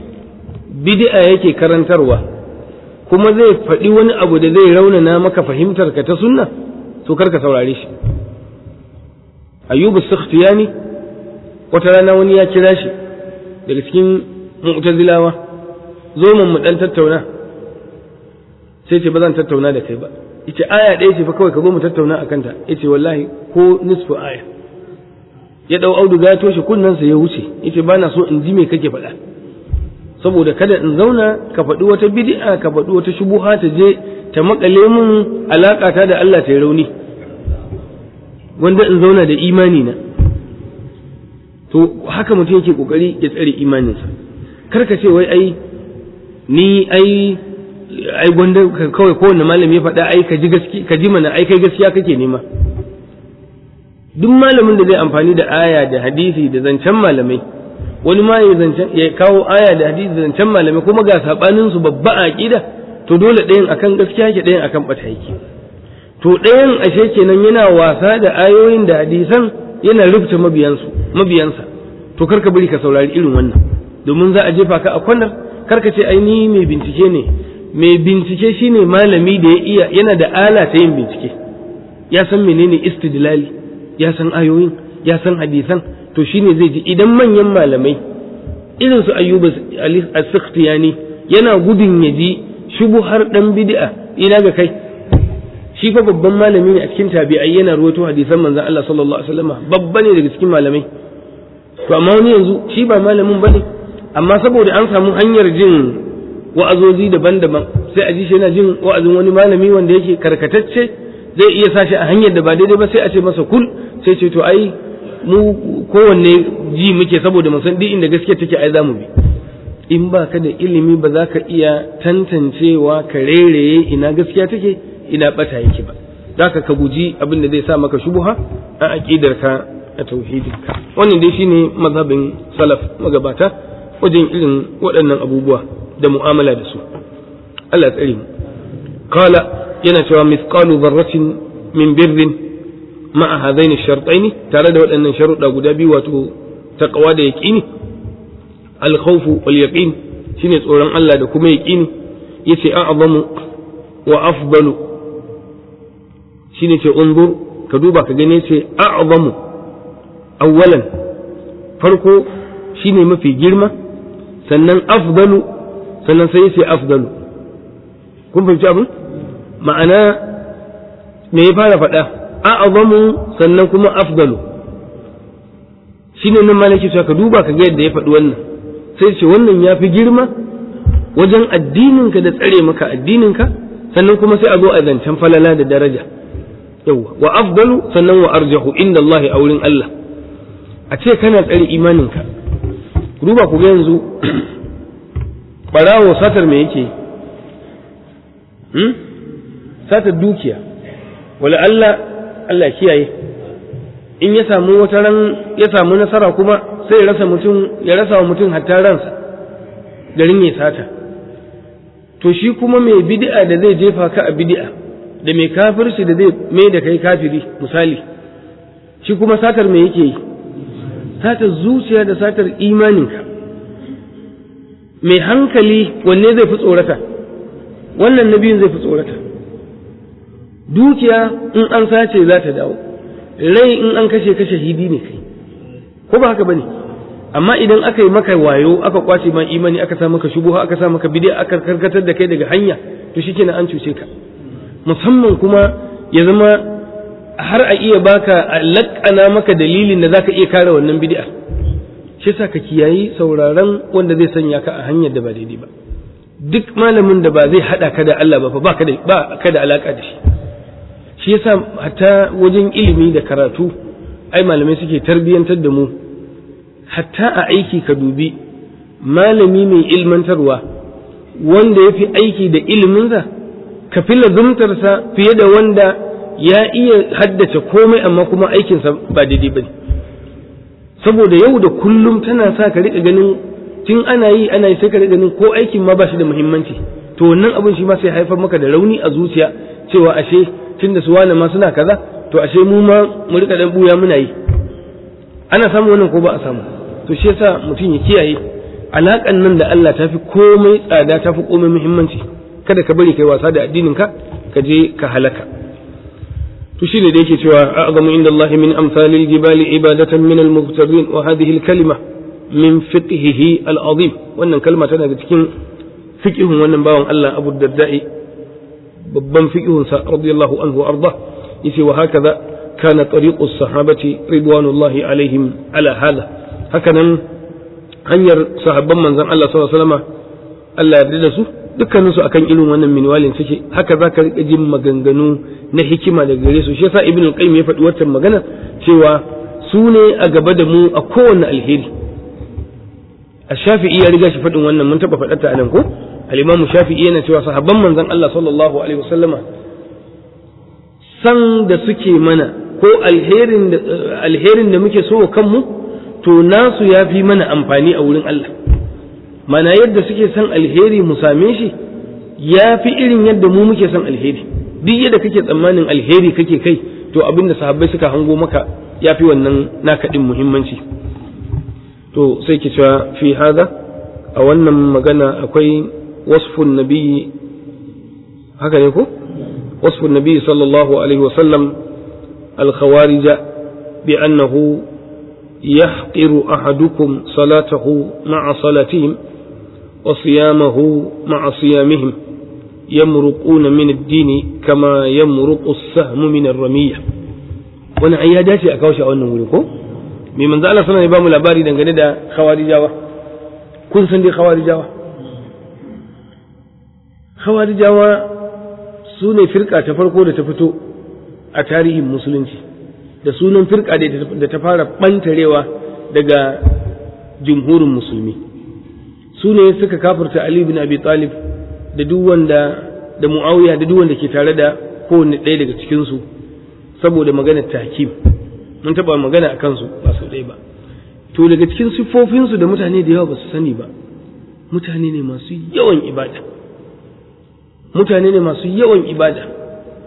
bid'a yake karantarwa kuma zai faɗi wani abu da zai raunana maka fahimtar ka ta sunna to kar ka saurare shi ayyubu sakhtiyani wata rana wani ya kira shi daga cikin mu'tazilawa zo mun mu dan tattauna sai ce ba zan tattauna da kai ba yace aya ɗaya ce fa kawai ka zo mu tattauna akan ta yace wallahi ko nisfu aya ya dau auduga ya toshe kunnensa ya wuce yace bana so in ji me kake faɗa saboda kada in zauna ka faɗi wata bid'a ka faɗi wata shubuha ta je ta makale mun alaƙata da Allah ta yi rauni wanda in zauna da imani na to haka mutum yake kokari ya tsare imaninsa kar ka ce wai ai ni ai ai gwanda kawai kowanne malami ya faɗa ai ka ji gaski ka ji mana ai kai gaskiya kake nema duk malamin da zai amfani da aya da hadisi da zancen malamai wani ma ya zancen ya kawo aya da hadisi da zancen malamai kuma ga sabanin su babba a aqida to dole ɗayan akan gaskiya yake ɗayan akan bata yake to ɗayan ashe kenan yana wasa da ayoyin da hadisan yana rubuta mabiyansu mabiyansa to karka bari ka saurari irin wannan domin za a jefa ka a kwanar karka ce ai ni mai bincike ne mai bincike shine malami da ya iya yana da ala ta yin bincike ya san menene istidlali ya san ayoyin ya san hadisan to shine zai ji idan manyan malamai irin su ayyuba as-sakhtiyani yana gudun ya ji shubuhar dan bid'a ina ga kai shi fa babban malami ne a cikin tabi'ai yana ruwato hadisan manzon Allah sallallahu alaihi wasallam babba ne daga cikin malamai to amma wani yanzu shi ba malamin bane amma saboda an samu hanyar jin wa'azozi daban-daban sai a ji shi yana jin wa'azin wani malami wanda yake karkatacce zai iya sashi a hanyar da ba daidai ba sai a ce masa kul sai ce to ai mu kowanne ji muke saboda mun san duk inda gaskiya take ai za mu bi in ba ka da ilimi ba za ka iya tantancewa ka rereye ina gaskiya take ina bata yake ba za ka ka guji abin da zai sa maka shubuha a aƙidarka a tauhidinka wannan dai shine mazhabin salaf magabata wajen irin waɗannan abubuwa da mu'amala da su Allah tsare mu qala yana cewa mithqalu dharratin min birrin ma'a hadaini shartaini tare da waɗannan sharuɗa guda biyu wato taqwa da yaqini al-khawf wal yaqin shine tsoron Allah da kuma yaqini yace a'zamu wa afdalu shine ce unzur ka duba ka gane ce a'zamu awwalan farko shine mafi girma sannan afdalu sannan sai yace afdalu kun fahimci abin ma'ana me ya fara faɗa a'zamu sannan kuma afdalu shine nan malaki cewa ka duba ka ga yadda ya faɗi wannan sai ce wannan ya fi girma wajen addininka da tsare maka addininka sannan kuma sai a zo a zancen falala da daraja yawwa wa afdalu sannan wa arjahu inda Allah a wurin Allah a ce kana tsare imaninka duba ku ga yanzu barawo satar me yake hmm? satar dukiya wala Allah Allah kiyaye in ya samu wata ran ya samu nasara kuma sai ya rasa mutum ya rasa wa mutum hatta ransa garin ya sata to shi kuma mai bid'a da zai jefa ka a bid'a da mai kafirci da zai mai da kai kafiri misali shi kuma satar me yake yi satar zuciya da satar imaninka mai hankali wanne zai fi tsorata wannan na biyun zai fi tsorata dukiya in an sace za ta dawo rai in an kashe kashe hidi ne kai ko ba haka bane amma idan aka yi maka wayo aka kwace ma imani aka sa maka shubuha aka sa maka bid'a aka karkatar da kai daga hanya to shikenan an cuce ka musamman kuma ya zama har a iya baka a laƙana maka dalilin da zaka iya kare wannan bid'a shi sa ka kiyayi sauraron wanda zai sanya ka a hanyar da ba daidai ba duk malamin da ba zai hada ka da Allah ba fa ba ka da ba ka da alaka da shi shi yasa hatta wajen ilimi da karatu ai malamai suke tarbiyantar da mu hatta a aiki ka dubi malami mai ilmantarwa wanda ya fi aiki da iliminsa ka fi lazumtarsa fiye da wanda ya iya haddace komai amma kuma aikinsa ba daidai ba ne saboda yau da kullum tana sa ka riƙa ganin tun ana yi ana yi sai ka riƙa ganin ko aikin ma ba shi da muhimmanci to wannan abin shi ma sai haifar maka da rauni a zuciya cewa ashe tun da su wane ma suna kaza to ashe mu ma mu riƙa dan buya muna yi ana samu wannan ko ba a samu to shi yasa mutum ya kiyaye alaƙan nan da Allah ta fi komai tsada ta fi komai muhimmanci kada ka bari kai wasa da addinin ka ka je ka halaka to shi ne da yake cewa a'zamu inda Allah min amsalil jibali ibadatan min al-muqtadin wa hadhihi al-kalima min fiqhihi al-azim wannan kalma tana da cikin fiqhun wannan bawan Allah Abu Darda'i babban fiqhun sa radiyallahu anhu arda yace wa hakaza kana tariqu as-sahabati ridwanullahi alaihim ala hada hakanan hanyar sahabban manzon Allah sallallahu alaihi wasallam Allah ya yarda da su dukkanin su akan irin wannan minwalin suke haka za ka rika jin maganganu na hikima daga gare su shi yasa ibn al-qayyim ya faɗi wannan magana cewa su ne a gaba da mu a kowanne alheri ash-shafi'i ya riga shi faɗin wannan mun taɓa faɗa ta anan ko al-imamu shafi'i yana cewa sahabban manzon Allah sallallahu alaihi wasallama san da suke mana ko alherin da alherin da muke so kanmu to nasu ya fi mana amfani a wurin Allah mana yadda suke son alheri mu same shi ya fi irin yadda mu muke son alheri duk yadda kake tsammanin alheri kake kai to abin da sahabbai suka hango maka ya fi wannan naka din muhimmanci to sai ki cewa fi hada a wannan magana akwai wasfun nabiyyi haka ne ko wasfun nabiyyi sallallahu alaihi wasallam al-khawarij bi annahu يحقر أحدكم صلاته مع صلاتهم وصيامه مع صيامهم يمرقون من الدين كما يمرق السهم من الرمية wani ai ya dace a kawo shi a wannan wuri ko mai manzo Allah sallallahu alaihi wasallam labari dangane da khawarijawa kun san dai khawarijawa khawarijawa su ne firka ta farko da ta fito a tarihin musulunci da sunan firka da ta fara ɓantarewa daga jumhurin musulmi su ne suka kafirta Ali bin Abi Talib da duk wanda da Muawiya da duk wanda ke tare da kowanne ɗaya daga cikinsu saboda maganar takim mun taɓa magana a kansu ba su ɗaya ba to daga cikin siffofinsu da mutane da yawa ba su sani ba mutane ne masu yawan ibada mutane ne masu yawan ibada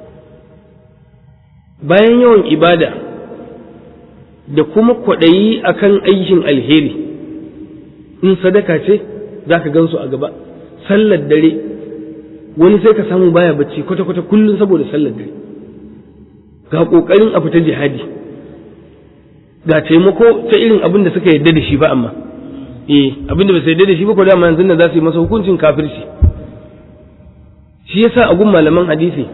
bayan yawan ibada da kuma kwaɗayi akan aikin alheri in sadaka ce za ka gansu a gaba sallar dare wani sai ka samu baya bacci kwata-kwata kullum saboda sallar dare ga ƙoƙarin a fita jihadi ga taimako ta irin abin da suka yarda da shi ba amma eh abin da ba su yarda da shi ba ko dama yanzu da za su yi masa hukuncin kafirci shi yasa a gun malaman hadisi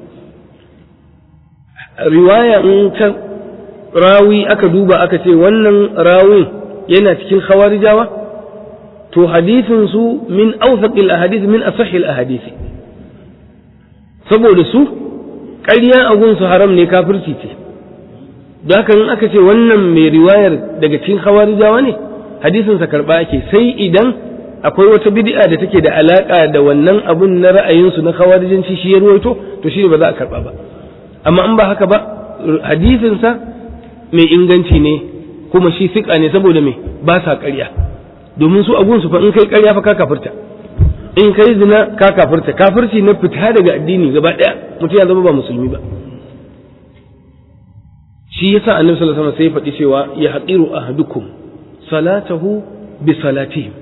riwaya in ta rawi aka duba aka ce wannan rawin yana cikin khawarijawa to hadisin su min awthaqil ahadith min asahhil ahadith saboda su ƙarya a gunsu haram ne kafirci ce da haka in aka ce wannan mai riwayar daga cikin khawarijawa ne hadisin sa karba ake sai idan akwai wata bid'a da take da alaka da wannan abun na ra'ayinsu na khawarijanci shi ya ruwaito to shi ba za a karba ba amma in ba haka ba hadisinsa mai inganci ne kuma shi fiƙa ne saboda mai ba sa ƙarya domin su agunsu fa in kai ƙarya fa ka kafirta in kai zina ka kafirta kafirci na fita daga addini gaba ɗaya mutum ya zama ba musulmi ba shi yasa annabi sallallahu alaihi wasallam sai ya faɗi cewa ya haqiru ahadukum salatahu bi salatihim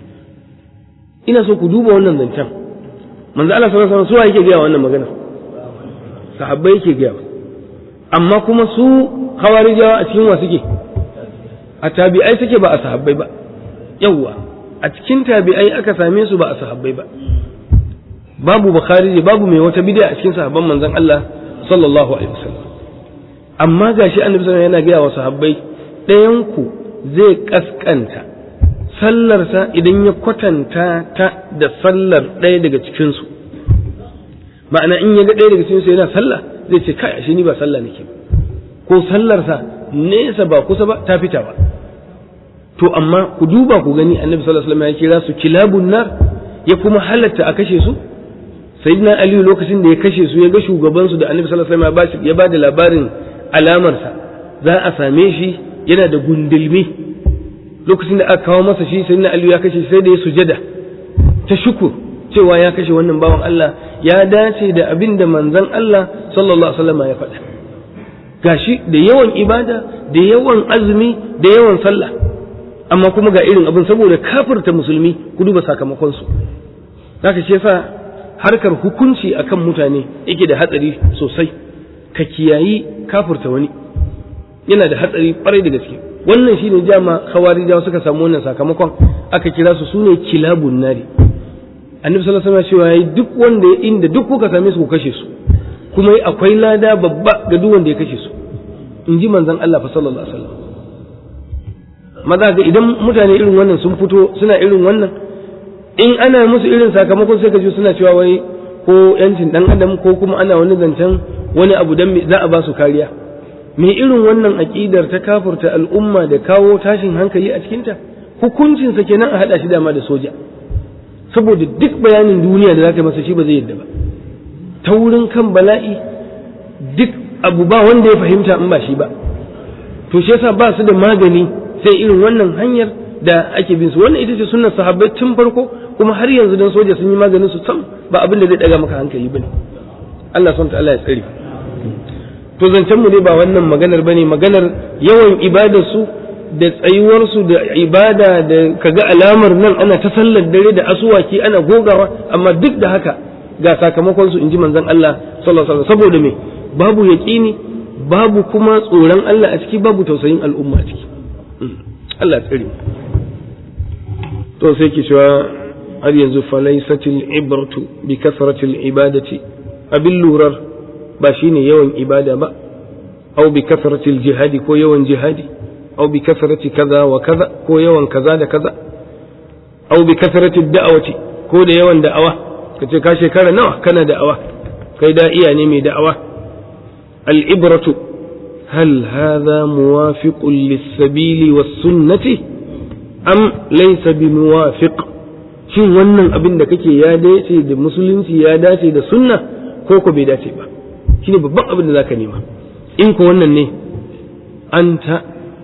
ina so ku duba wannan zancen manzo Allah sallallahu alaihi wasallam su yake gaya wannan magana sahabbai yake gaya amma kuma su hawarijawa a cikin wa suke a tabi'ai suke ba a sahabbai ba yawwa a cikin tabi'ai aka same su ba a sahabbai ba babu bukhari babu mai wata bid'a a cikin sahabban manzon Allah sallallahu alaihi wasallam amma gashi annabi sallallahu yana gaya wa sahabbai ɗayan ku zai kaskanta sallarsa idan ya kwatanta ta da sallar ɗaya daga cikin su ma'ana in ya ga ɗaya daga cikin su yana sallah zai ce kai ashe ni ba sallah nake ko sallarsa nesa ba kusa ba ta fita ba to amma ku duba ku gani annabi sallallahu alaihi wasallam ya kira su kilabun nar ya kuma halatta a kashe su sayyidina aliyu lokacin da ya kashe su ya ga shugaban su da annabi sallallahu alaihi wasallam ya ba da labarin alamarsa za a same shi yana da gundulmi lokacin da aka kawo masa shi sayyidina aliyu ya kashe sai da ya sujada ta shukur cewa ya kashe wannan bawan Allah ya dace da abin da manzon Allah sallallahu alaihi wasallam ya faɗa gashi da yawan ibada da yawan azumi da yawan sallah amma kuma ga irin abin saboda kafirta musulmi ku duba sakamakon su zaka ce yasa harkar hukunci akan mutane yake da hatsari sosai ka kiyayi kafirta wani yana da hatsari kwarai da gaske wannan shine jama khawarijawa suka samu wannan sakamakon aka kira su sune kilabun nari annabi sallallahu alaihi wasallam cewa duk wanda ya inda duk kuka same su ku kashe su kuma akwai lada babba ga duk wanda ya kashe su in ji manzon Allah fa sallallahu alaihi wasallam maza ga idan mutane irin wannan sun fito suna irin wannan in ana musu irin sakamakon sai ka ji suna cewa wai ko yancin dan adam ko kuma ana wani zancen wani abu dan za a ba su kariya me irin wannan aqidar ta kafurta al'umma da kawo tashin hankali a cikinta hukuncinsa kenan a hada shi dama da soja saboda duk bayanin duniya da zaka masa shi ba zai yadda ba ta wurin kan bala'i duk abu ba wanda ya fahimta in ba shi ba to shi yasa ba su da magani sai irin wannan hanyar da ake bin su wannan ita ce sunnar sahabbai tun farko kuma har yanzu dan soja sun yi maganin su sam ba abin da zai daga maka hankali bane Allah subhanahu ta'ala ya tsare to zancen mu ne ba wannan maganar bane maganar yawan ibadar su da tsayuwar su da ibada da kaga alamar nan ana ta sallar dare da asuwaki ana gogawa amma duk da haka ga sakamakon su inji manzon Allah sallallahu alaihi wasallam saboda me babu yaqini babu kuma tsoron Allah a ciki babu tausayin al'umma a ciki Allah tsare to sai ki cewa har yanzu falaisatil ibratu bi kasratil ibadati abin lurar ba shine yawan ibada ba au bi kasratil jihadi ko yawan jihadi au bi kasrati kaza wa kaza ko yawan kaza da kaza au bi kasratil da'awati ko da yawan da'awa kace ka shekara nawa kana da'awa kai da iya ne mai da'awa al ibratu هل هذا موافق للسبيل والسنة أم ليس بموافق shin wannan abin da kake ya dace da musulunci ya dace da sunna ko ko bai dace ba shine babban abin da zaka nema in ko wannan ne anta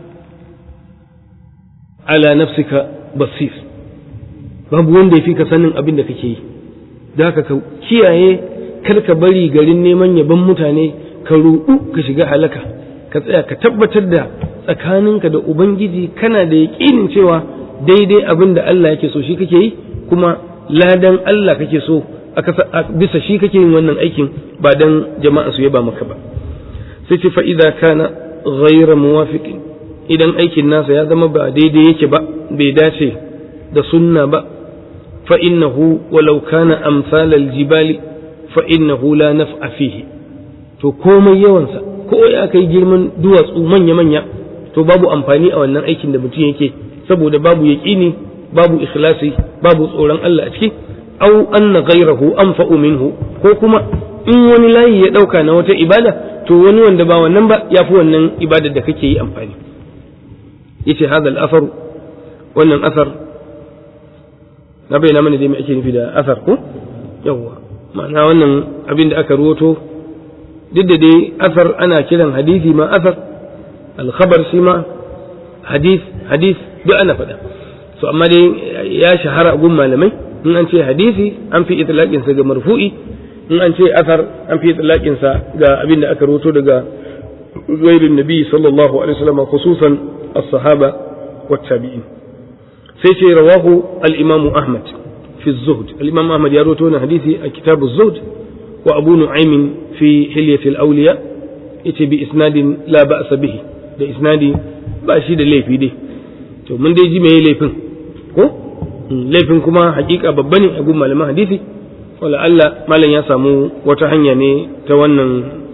ala nafsika basir babu wanda ya fi ka sanin abin da kake yi da ka kiyaye kar ka bari garin neman yaban mutane ka ruɗu ka shiga halaka ka tsaya ka tabbatar da tsakaninka da ubangiji kana da yaƙinin cewa daidai abin da Allah yake so shi kake yi kuma ladan Allah kake so bisa shi kake yin wannan aikin ba dan jama'a su yaba maka ba sai ce fa idza kana ghayra muwafiqin idan aikin nasa ya zama ba daidai yake ba bai dace da sunna ba fa innahu walau kana amsal aljibali fa innahu la naf'a fihi to komai yawansa ko ya kai girman duwatsu manya-manya to babu amfani a wannan aikin da mutum yake saboda babu yaƙini babu ikhlasi babu tsoron Allah a ciki au anna ghayrahu anfa'u minhu ko kuma in wani layi ya dauka na wata ibada to wani wanda ba wannan ba yafi wannan ibadar da kake yi amfani yace hadha al-athar wannan athar na bayyana mana dai me ake nufi da athar ko yawa ma'ana wannan abin da aka ruwato duk da dai asar ana kiran hadisi ma asar alkhabar shi ma hadis hadis duk ana faɗa so amma dai ya shahara gun malamai in an ce hadisi an fi itlaqin sa ga marfu'i in an ce asar an fi itlaqin sa ga abin da aka rawato daga غير النبي صلى الله عليه وسلم خصوصا الصحابة والتابعين سيتي رواه الإمام أحمد في الزهد الإمام أحمد يروتون حديثي كتاب الزهد وأبو نعيم في حلية الأولياء yace bi isnadin la ba'sa bihi da isnadi ba shi da laifi dai to mun dai ji me laifin ko laifin kuma hakika babba ne a gun malaman hadisi wala Allah malam ya samu wata hanya ne ta wannan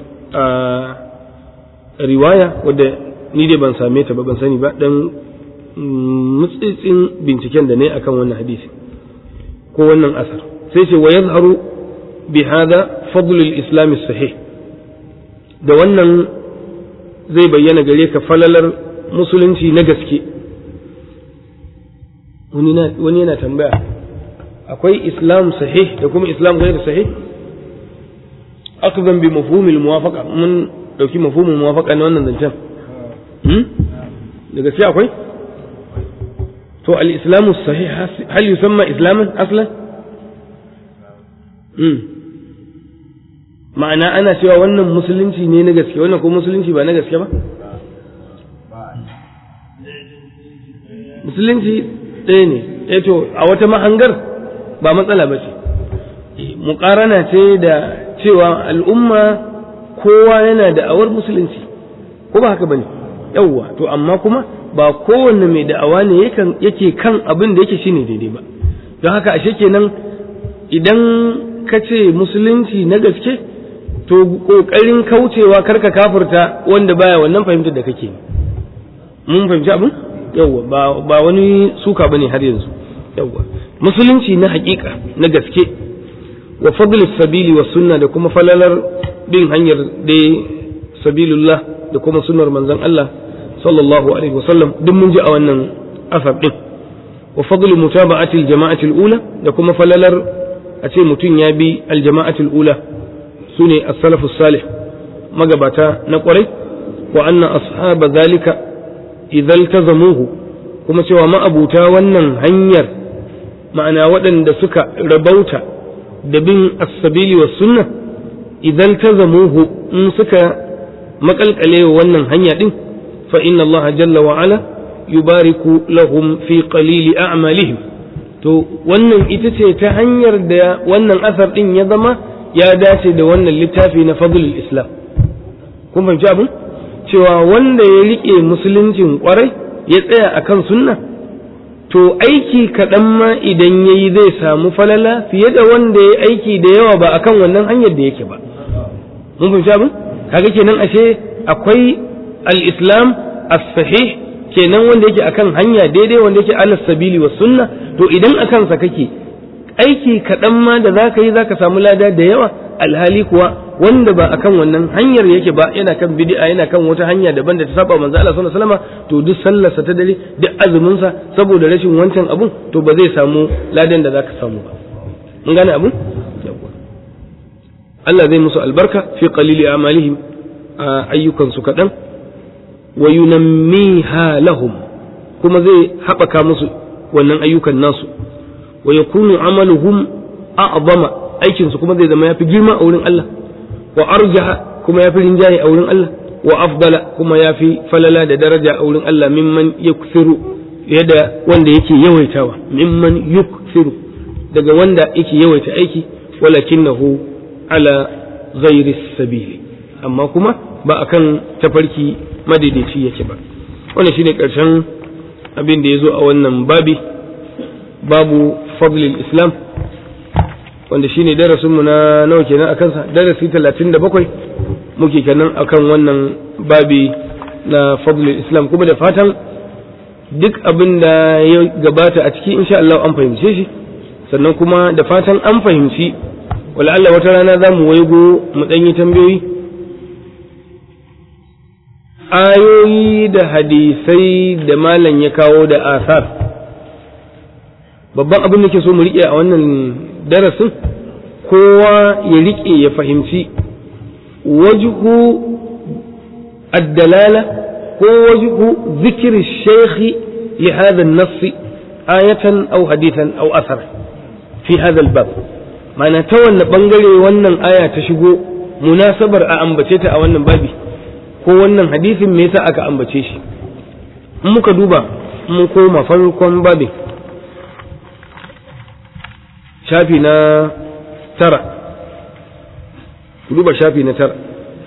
riwaya wadda ni dai ban same ta ba ban sani ba dan mutsitsin binciken da ne akan wannan hadisi ko wannan asar sai ce wa yazharu bi hada fadlul islam sahih da wannan zai bayyana gare ka falalar musulunci na gaske wani yana tambaya akwai islam sahih da kuma islam gairu sahih akzan bi mafhumil muwafaqa mun dauki mafhumul muwafaqa na wannan zancen da gaske akwai to al-islamu sahih hal yusamma islaman aslan ma'ana ana cewa wannan musulunci ne na gaske wannan ko musulunci ba na gaske ba musulunci ɗaya ne eh to a wata mahangar ba matsala ba ce muƙarana ce da cewa al'umma kowa yana da awar musulunci ko ba haka ba ne yawwa to amma kuma ba kowanne mai da'awa ne yake kan abin da yake shine daidai ba don haka ashe kenan idan ka ce musulunci na gaske to kokarin kaucewa karka kafurta wanda baya wannan fahimtar da kake mun fahimci abin yawwa ba ba wani suka bane har yanzu yawwa musulunci na hakika na gaske wa fadl sabili wa sunna da kuma falalar bin hanyar da sabilullah da kuma sunnar manzon Allah sallallahu alaihi wasallam duk mun ji a wannan asar din wa fadl mutaba'ati al-jama'ati al-ula da kuma falalar a ce mutum ya bi al-jama'ati al-ula su ne as-salafus salih magabata na kwarai wa anna ashaba zalika idan tazamuhu kuma cewa ma'abuta wannan hanyar ma'ana waɗanda suka rabauta da bin as-sabili was sunna idan tazamuhu in suka makalkale wannan hanya din fa inna Allah jalla wa ala yubariku lahum fi qalili a'malihim to wannan ita ce ta hanyar da wannan asar din ya zama ya dace da wannan littafi na fadlul islam kun fahimci abin cewa wanda ya rike musuluncin kwarai ya tsaya akan sunna to aiki kaɗan ma idan ya yi zai samu falala fiye da wanda ya aiki da yawa ba akan wannan hanyar da yake ba mun fahimci abin kaga kenan ashe akwai al-islam as-sahih kenan wanda yake akan hanya daidai wanda yake alas sabili wa sunna to idan akan sa kake aiki kaɗan ma da za ka yi za ka samu lada da yawa alhali kuwa wanda ba akan wannan hanyar yake ba yana kan bid'a yana kan wata hanya daban da ta saba manzo Allah sallallahu alaihi wasallam to duk sallarsa ta dare duk azumin sa saboda rashin wancan abun to ba zai samu ladan da zaka samu ba mun gane abun Allah zai musu albarka fi qalili amalihim a ayyukan su kaɗan wa yunammiha lahum kuma zai haɓaka musu wannan ayyukan nasu wa yakunu amaluhum a'zama aikin su kuma zai zama yafi girma a wurin Allah wa arjaha kuma yafi rinjaye a wurin Allah wa afdala kuma yafi falala da daraja a wurin Allah mimman yukthiru yadda wanda yake yawaitawa mimman yukthiru daga wanda yake yawaita aiki walakinahu ala ghairi sabili amma kuma ba akan tafarki madaidaici yake ba wannan shine karshen abin da ya zo a wannan babi babu fadlil islam wanda shine darasinmu na nawa kenan akan sa darasi 37 muke kenan akan wannan babi na fadlil islam kuma da fatan duk abin da ya gabata a ciki insha Allah an fahimce shi sannan kuma da fatan an fahimci wala Allah wata rana za mu waigo mu ɗan yi tambayoyi ayoyi da hadisai da malam ya kawo da asar babban abin da ke so mu riƙe a wannan darasin kowa ya riƙe ya fahimci wajhu addalala ko wajhu zikri shaykhi li hadha an-nass ayatan aw hadithan aw athar fi hadha al-bab ma'ana ta wanne bangare wannan aya ta shigo munasabar a ambace ta a wannan babi ko wannan hadisin me yasa aka ambace shi in muka duba mun koma farkon babin shafi na tara duba shafi na tara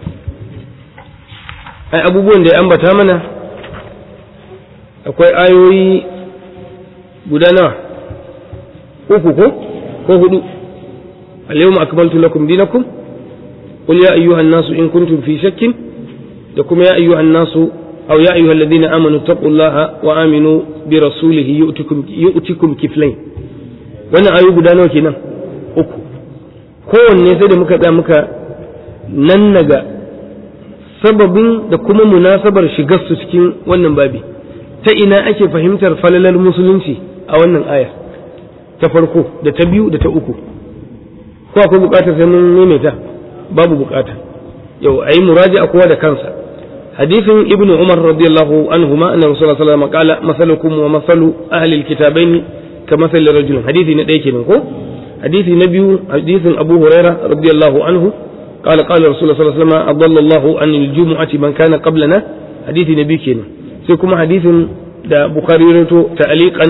ai abubuwan da ya ambata mana akwai ayoyi guda nawa uku ko ko hudu al-yawma akmaltu lakum dinakum qul ya ayyuhan nasu in kuntum fi shakkin da kuma ya ayyuhan nasu aw ya ayyuhal ladina amanu taqullaha wa aminu bi rasulihi yu'tikum yu'tikum kiflayn wannan ayoyi guda nawa kenan uku kowanne sai da muka da muka nannaga sababin da kuma munasabar shigar su cikin wannan babi ta ina ake fahimtar falalar musulunci a wannan aya ta farko da ta biyu da ta uku ko akwai bukatar sai mun maimaita babu bukata yau ayi muraji a kowa da kansa hadisin ibnu umar radiyallahu anhuma anna rasulullah sallallahu alaihi wasallam qala masalukum wa masalu ahli alkitabaini ka masal rajul hadisi na ɗaya kenan ko hadisi na biyu hadisin abu huraira radiyallahu anhu قال قال رسول الله صلى الله عليه وسلم أضل الله عن الجمعة من كان قبلنا حديث نبي كنا سيكون حديث دا بخاري رتو تعليقا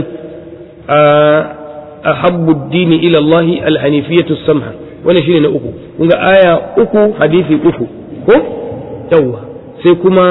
أحب الدين إلى الله الحنيفية السمحة وانا شيء أكو ونقى آية أكو حديث أكو هو يوا سيكما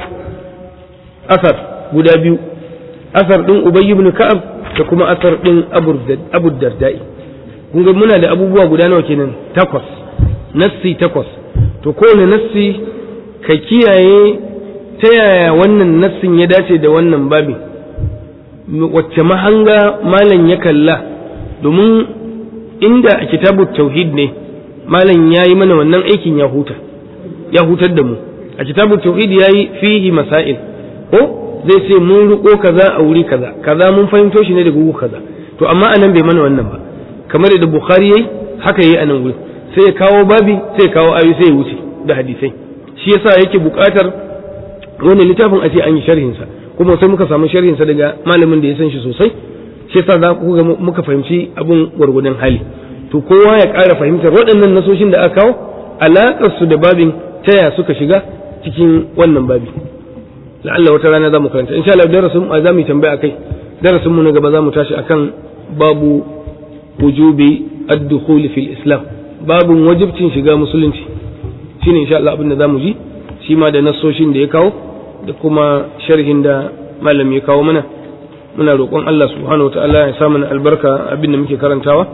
أثر guda biyu asar ɗin Ubay ibn Ka'ab da kuma asar ɗin Abu Darda'i kun ga muna da abubuwa guda nawa kenan takwas nassi takwas to kowane nassi ka kiyaye ta yaya wannan nassin ya dace da wannan babin wacce mahanga malam ya kalla domin inda a kitabu tauhid ne malam ya yi mana wannan aikin ya huta ya hutar da mu a kitabu tauhid ya yi fihi masail ko zai ce mun riko kaza a wuri kaza kaza mun fahimto shi ne daga wuri kaza to amma anan bai mana wannan ba kamar da bukhari yayi haka yayi anan wuri sai ya kawo babi sai ya kawo ayoyi sai ya wuce da hadisai shi yasa yake buƙatar wannan littafin a ce an yi sharhin sa kuma sai muka samu sharhin sa daga malamin da ya san shi sosai shi yasa za ku ga muka fahimci abun gwargwadon hali to kowa ya ƙara fahimtar waɗannan nasoshin da aka kawo alaƙar su da babin taya suka shiga cikin wannan babi la'alla wata rana za mu karanta insha Allah darasin za mu yi tambaya akai darasin mu na gaba za mu tashi akan babu wujubi ad-dukhul fil islam babun wajibcin shiga musulunci shine insha Allah abin da zamu ji shi ma da nasoshin da ya kawo da kuma sharhin da malam ya kawo mana muna roƙon Allah subhanahu wataala ya sa mana albarka abin da muke karantawa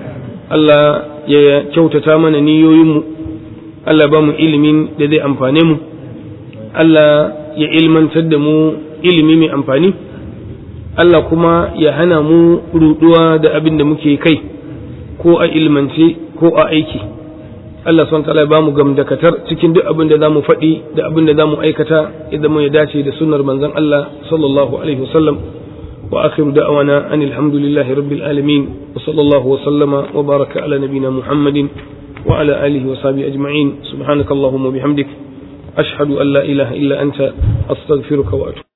Allah ya kyautata mana niyoyinmu Allah ba mu ilimin da zai amfane mu Allah ya ilmantar da mu ilimi mai amfani Allah kuma ya hana mu ruduwa da abin da muke kai ko a ilmance ko a aiki Allah son ta'ala ba mu gamdakatar cikin duk abin da za mu faɗi da abin da za mu aikata idan mu ya dace da sunnar manzon Allah sallallahu alaihi wasallam wa akhiru da'wana anil hamdulillahi rabbil alamin wa sallallahu wa sallama wa baraka ala nabina muhammadin wa ala alihi wa sahbihi ajma'in subhanakallahumma bihamdik ashhadu an la ilaha illa anta astaghfiruka wa atubu